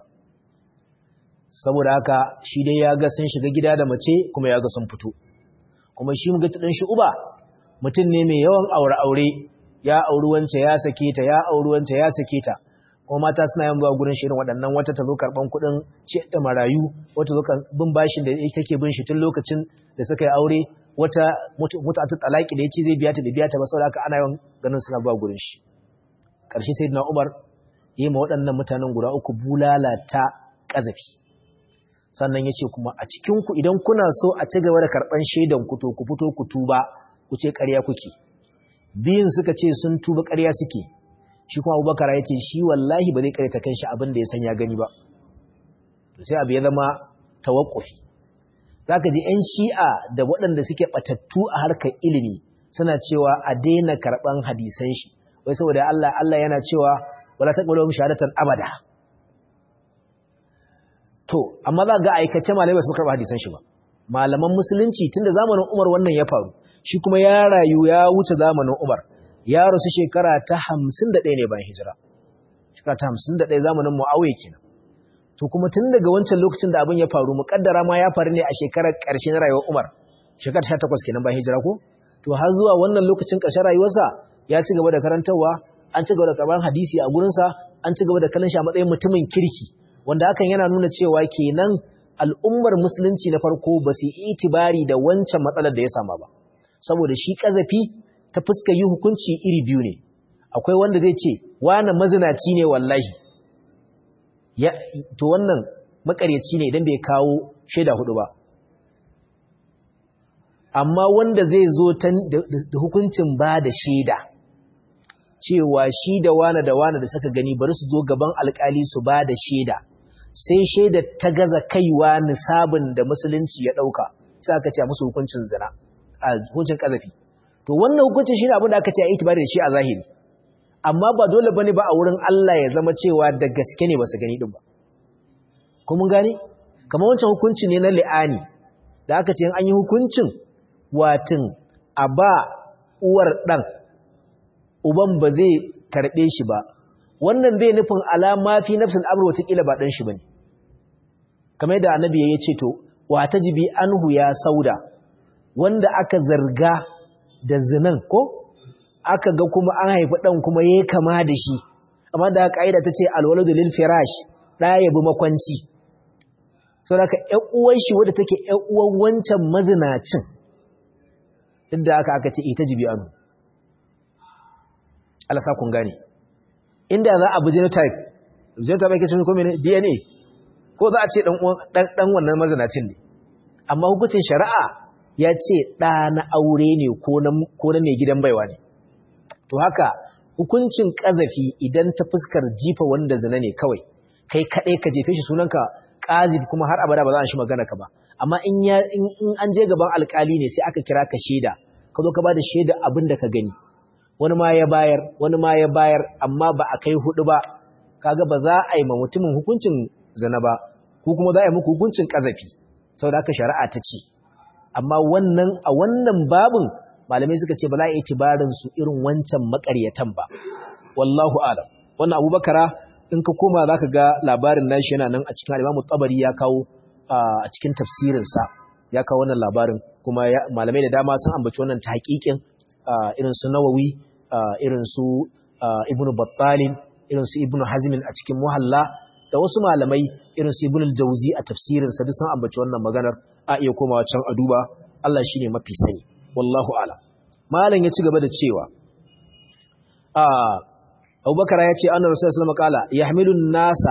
saboda haka shi dai ya ga sun shiga gida da mace kuma ya ga sun fito kuma shi mu ga ɗan shi uba mutum ne mai yawan aure-aure ya auri wance ya sake ta ya auri wance ya sake ta kuma mata suna yin zuwa gurin shirin waɗannan wata ta zo karɓan kuɗin ce da marayu wata zo bin bashin da take bin shi tun lokacin da suka yi aure wata mutu ta talaki da ya ce zai biya ta da biya ta ba saboda haka ana yawan ganin suna zuwa gurin shi ƙarshe sai na umar yi ma waɗannan mutanen guda uku bulala ta ƙazafi sannan ya ce kuma a cikinku idan kuna so a ci gaba da karɓar shaidan ku to ku fito ku tuba ku ce ƙarya kuke biyun suka ce sun tuba ƙarya suke shi kuma abubakar ya ce shi wallahi ba zai ƙaryata kan shi abin da ya san ya gani ba to sai abu ya zama tawakkufi za ka ji 'yan shi'a da waɗanda suke ɓatattu a harkar ilimi suna cewa a daina karɓan hadisan shi wai saboda Allah Allah yana cewa wala taqbalu shahadatan abada to amma za ga aikace malamai su karba hadisan shi ba malaman musulunci tunda zamanin Umar wannan ya faru shi kuma ya rayu ya wuce zamanin Umar ya rasu shekara ta 51 ne bayan hijira shekara ta 51 zamanin Muawiya kenan to kuma tun daga wancan lokacin da abin ya faru mukaddara ma ya faru ne a shekarar ƙarshe na rayuwar Umar shekara 18 kenan bayan hijira ko to har zuwa wannan lokacin ƙarshen rayuwarsa ya ci gaba da karantarwa an ci gaba da karban hadisi a gurinsa an ci gaba da kallon shi a matsayin mutumin kirki wanda hakan yana nuna cewa kenan al'ummar musulunci na farko ba su itibari da wancan matsalar da ya sama ba saboda shi kazafi ta fuska yi hukunci iri biyu ne akwai wanda zai ce wani mazinaci ne wallahi to wannan makaryaci ne idan bai kawo shaida hudu ba amma wanda zai zo da hukuncin ba da shaida cewa shi da wane da wane da suka gani bari su zo gaban alkali su ba da shaida sai shaida ta gaza kaiwa nisabin da musulunci ya dauka sai aka ce musu hukuncin zina a hukuncin kazafi to wannan hukuncin shine abin da aka ce a itibari da shi a zahiri amma ba dole bane ba a wurin Allah ya zama cewa da gaske ne ba su gani din ba ko mun gane kamar wancan hukunci ne na li'ani da aka ce an yi hukuncin watin a ba uwar ɗan uban ba zai karɓe shi ba wannan bai nufin alama fi nafsin amur watakila ba ɗan shi ba ne kamar da annabi ya ce to wa ta jibi anhu ya sauda wanda aka zarga da zinan ko aka ga kuma an haifi ɗan kuma ya kama da shi amma da ƙa'ida ta ce alwaladu lil firash ɗaya ya bi makwanci sau da ka ‘yan shi wadda take ‘yan uwan wancan mazinacin duk da aka aka ce ita jibi anu alasa kun gane inda za a bi genotype genotype ake cikin kome ne dna ko za a ce ɗan wannan mazinacin ne amma hukuncin shari'a ya ce ɗa na aure ne ko na mai gidan baiwa ne to haka hukuncin ƙazafi idan ta fuskar jifa wanda zina ne kawai kai kaɗai ka jefe shi sunanka ƙazif kuma har abada ba za a shi magana ka ba amma in an je gaban alƙali ne sai aka kira ka shaida ka zo ka ba da shaida abin da ka gani wani ma ya bayar wani ma ya bayar amma ba a kai hudu ba kaga ba za a yi ma mutumin hukuncin zina ba ko kuma za a yi muku hukuncin ƙazafi saboda haka shari'a ta ce amma wannan a wannan babin malamai suka ce ba za a yi tibarin su irin wancan makaryatan ba wallahu alam wannan abubakara in ka koma za ka ga labarin nashi yana nan a cikin alimamu tsabari ya kawo a cikin tafsirinsa ya kawo wannan labarin kuma malamai da dama sun ambaci wannan ta haƙiƙin irin su nawawi irin su ibnu battalin irin su ibnu hazmin a cikin muhalla da wasu malamai irin su ibnu jauzi a tafsirinsa duk sun ambaci wannan maganar a iya komawa can a duba Allah shine mafi sani wallahu a'lam malam ya ci gaba da cewa abubakar ya ce annar rasulullah sallallahu alaihi wasallam kala yahmilun nasa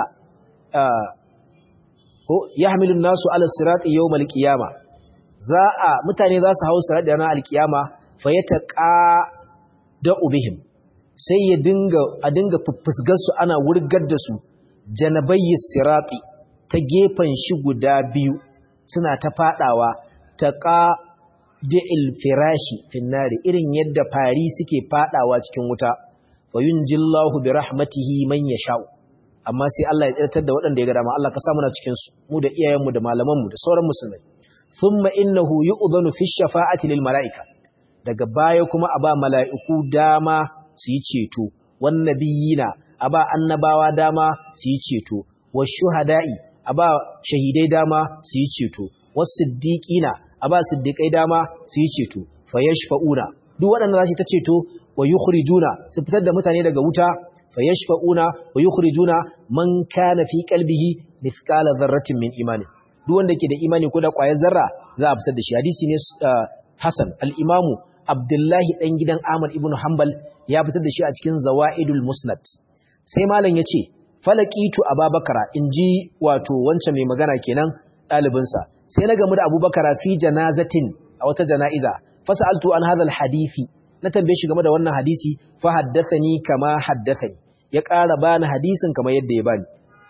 ko yahmilun nasu ala sirati yawmal qiyama za a mutane za su hawo sirati ranar alqiyama fa yataqa da ubihim sai ya dinga a dinga fuffusgar su ana wurgar da su janabayyi sirati ta gefen shi guda biyu suna ta fadawa taqa da'il firashi finnari irin yadda fari suke fadawa cikin wuta fayunjillahu bi rahmatihi man yasha'u amma sai Allah ya tsirtar da waɗanda ya ga dama Allah ka sa muna cikin su mu da iyayenmu da malamanmu da sauran musulmai thumma innahu yu'dhanu fi shafa'ati lil mala'ika daga baya kuma a ba mala'iku dama su yi ceto wan nabiyina a ba annabawa dama su yi ceto was shuhada'i a ba shahidai dama su yi ceto was siddiqina a ba siddiqai dama su yi ceto fayashfa'una duk waɗanda za su ta ceto wa yukhrijuna su fitar da mutane daga wuta fayashfa'una wa yukhrijuna man kana fi qalbihi mithqala dharratin min imani duk wanda ke da imani ko da ƙwayar zarra za a fitar da shi hadisi ne Hassan al-Imamu Abdullahi dan gidan Ahmad ibn Hanbal ya fitar da shi a cikin Zawaidul Musnad sai malam yace falaqitu Ababakara inji wato wancan mai magana kenan ɗalibinsa sai na gamu da Abubakar fi janazatin a wata jana'iza fasaltu an hadha al-hadisi na tambaye shi game da wannan hadisi fa haddathani kama haddathani ya ƙara bani hadisin kamar yadda ya bani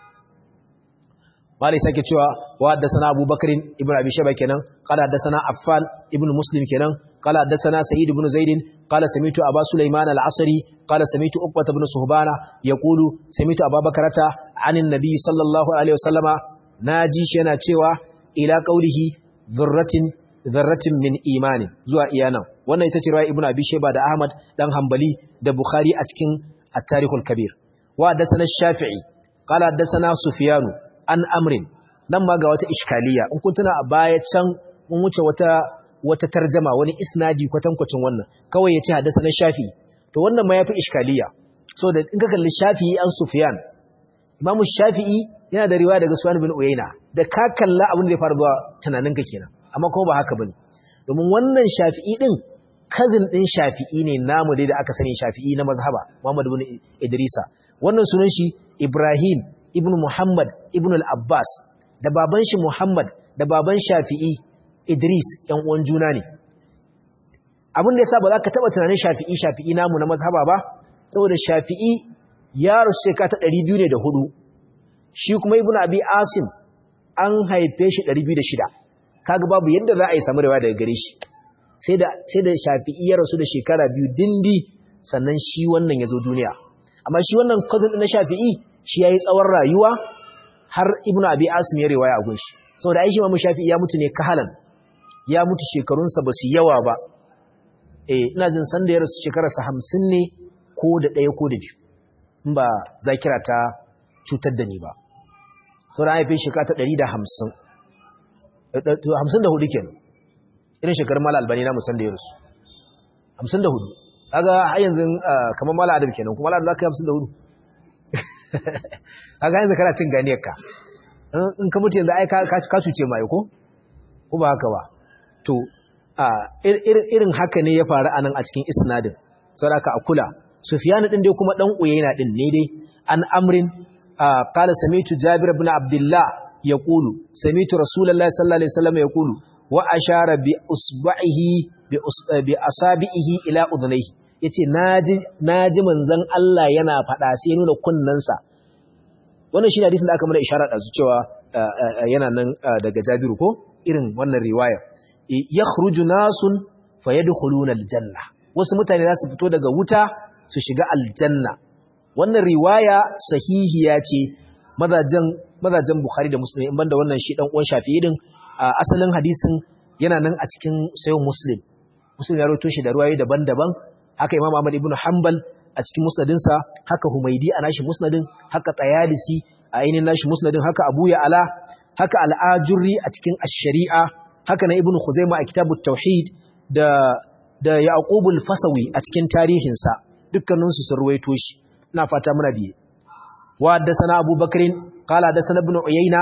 malai sake cewa wa haddathana Abu Bakr ibn Abi Shayba kenan qala haddathana Affan ibn Muslim kenan qala haddathana Sa'id ibn Zaid qala sami'tu Aba Sulaiman al-Asri qala sami'tu Uqbah ibn Suhbana yaqulu sami'tu Abu Bakrata 'anin Nabi sallallahu alaihi wasallama naji shi yana cewa ila qaulihi dhurratin dharratin min imanin zuwa iyanan wannan ita ce riwaya ibnu abi shayba da ahmad dan hanbali da bukhari a cikin at-tarikhul kabir wa hadathana shafi'i qala hadathana sufyan an amrin dan ma ga wata iskaliya in kun tuna a baya can mun wuce wata wata tarjama wani isnadi kwatankwacin wannan kawai ya ce haddasa na shafi to wannan ma ya fi iskaliya so da in ka kalli shafi'i an sufiyan imamu shafi'i yana da riwaya daga suwan bin uyaina da ka kalla abin da ya fara zuwa tunaninka kenan amma kuma ba haka bane domin wannan shafi'i din cousin din shafi'i ne namu dai da aka sani shafi'i na mazhaba muhammad ibn idrisa wannan sunan shi ibrahim ibn muhammad ibn al-abbas da baban shi muhammad da baban shafi'i idris yan uwan juna ne abin da yasa ba za ka taba tunanin shafi'i shafi'i namu na mazhaba ba saboda shafi'i ya rasu shekara ta 200 ne da hudu shi kuma ibnu abi asim an haife shi 206 kaga babu yadda za a yi samu riwaya daga gare shi sai da sai da shafi'i ya rasu da shekara biyu dindi sannan shi wannan ya zo duniya amma shi wannan cousin na shafi'i shi yayi tsawon rayuwa har ibnu abi asim ya riwaya a gunshi saboda ai shi mamu shafi'i ya mutu ne kahalan ya mutu shekarunsa ba su yawa ba eh ina jin san da ya rasu shekararsa 50 ne ko da ɗaya ko da biyu in ba zakira ta cutar da ni ba sauran haifin shekara ta ɗari da hamsin hamsin da hudu kenan irin shekarun mala albani na musan da ya rasu hamsin da hudu aga har yanzu kamar mala adam kenan kuma mala adam za ka yi hamsin da hudu aga yanzu kana cin ganiyar ka in ka mutu yanzu ai ka cuce ma ko ko ba haka ba to irin haka ne ya faru a nan a cikin isnadin saboda ka a kula Sufyan din dai kuma dan Uyayna din ne dai an amrin qala samitu Jabir ibn Abdullah yaqulu samitu Rasulullahi sallallahu alaihi wasallam yaqulu wa ashara bi usba'ihi bi asabihi ila udhnayhi yace naji naji manzon Allah yana fada sai nuna kunnansa wannan shi hadisin da aka mana isharar da su cewa yana nan daga Jabiru ko irin wannan riwaya yakhruju nasun fayadkhuluna aljanna wasu mutane za su fito daga wuta su shiga aljanna wannan riwaya sahihiya ce mazajen mazajen Bukhari da Muslim in banda wannan shi dan uwan Shafi'i din asalin hadisin yana nan a cikin sayyid Muslim Muslim ya rawaito shi da ruwayoyi daban-daban haka Imam Ahmad ibn Hanbal a cikin musnadin sa haka Humaydi a nashi musnadin haka Tayalisi a ainin nashi musnadin haka Abu Ya'la haka Al-Ajurri a cikin Ash-Shari'a haka na Ibn Khuzaimah a Kitabut Tauhid da da Yaqub al-Fasawi a cikin tarihinsa dukkaninsu sun ruwaito shi ina fata muna biye wa haddathana Abu Bakrin qala haddathana Ibn Uyayna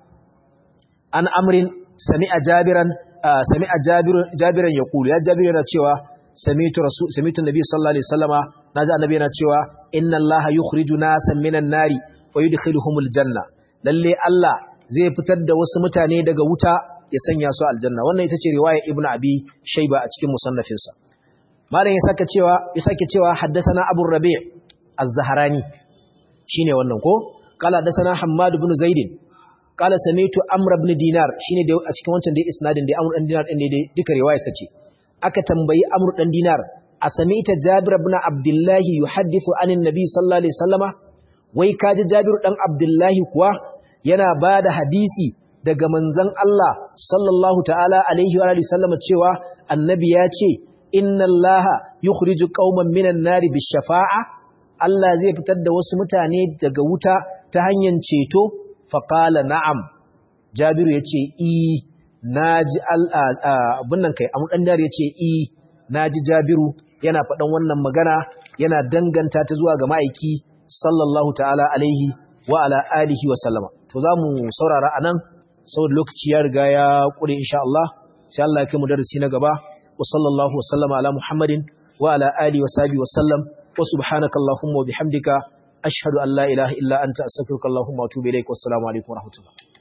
an Amrin sami'a Jabiran sami'a Jabir Jabiran yaqulu ya Jabir yana cewa sami'tu rasul sami'tu Nabi sallallahu alaihi wasallama naji annabi yana cewa inna Allaha yukhriju nasan minan nari wa yudkhiluhumul janna lalle Allah zai fitar da wasu mutane daga wuta ya sanya su aljanna wannan ita ce riwaya Ibn Abi Shayba a cikin musannafinsa malam ya saka cewa ya sake cewa haddathana Abu Rabi' Az-Zahrani shine wannan ko qala haddathana Hammad ibn Zaid qala sami'tu Amr ibn Dinar shine da a cikin wancan dai isnadin da Amr ibn Dinar din ne duka riwaya sace aka tambayi Amr dan Dinar a sami'ta Jabir ibn Abdullah yuhaddithu anin Nabi sallallahu alaihi wasallama wai kaji Jabir dan Abdullah kuwa yana bada hadisi daga manzon Allah sallallahu ta'ala alaihi wa alihi sallama cewa annabi ya ce inna allaha yukhriju qauman minan nari bishafa'a Allah zai fitar da wasu mutane daga wuta ta hanyar ceto faqala na'am Jabiru yace i naji abun nan kai amu dan dare yace i naji Jabiru yana faɗan wannan magana yana danganta ta zuwa ga ma'aiki sallallahu ta'ala alaihi wa ala alihi wa sallama to zamu saurara anan saboda lokaci ya riga ya kure insha Allah sai Allah ya kai mu darasi na gaba وصلى الله وسلم على محمد وعلى آله وصحبه وسلم وسبحانك اللهم وبحمدك أشهد أن لا إله إلا أنت أستغفرك اللهم وأتوب إليك والسلام عليكم ورحمة الله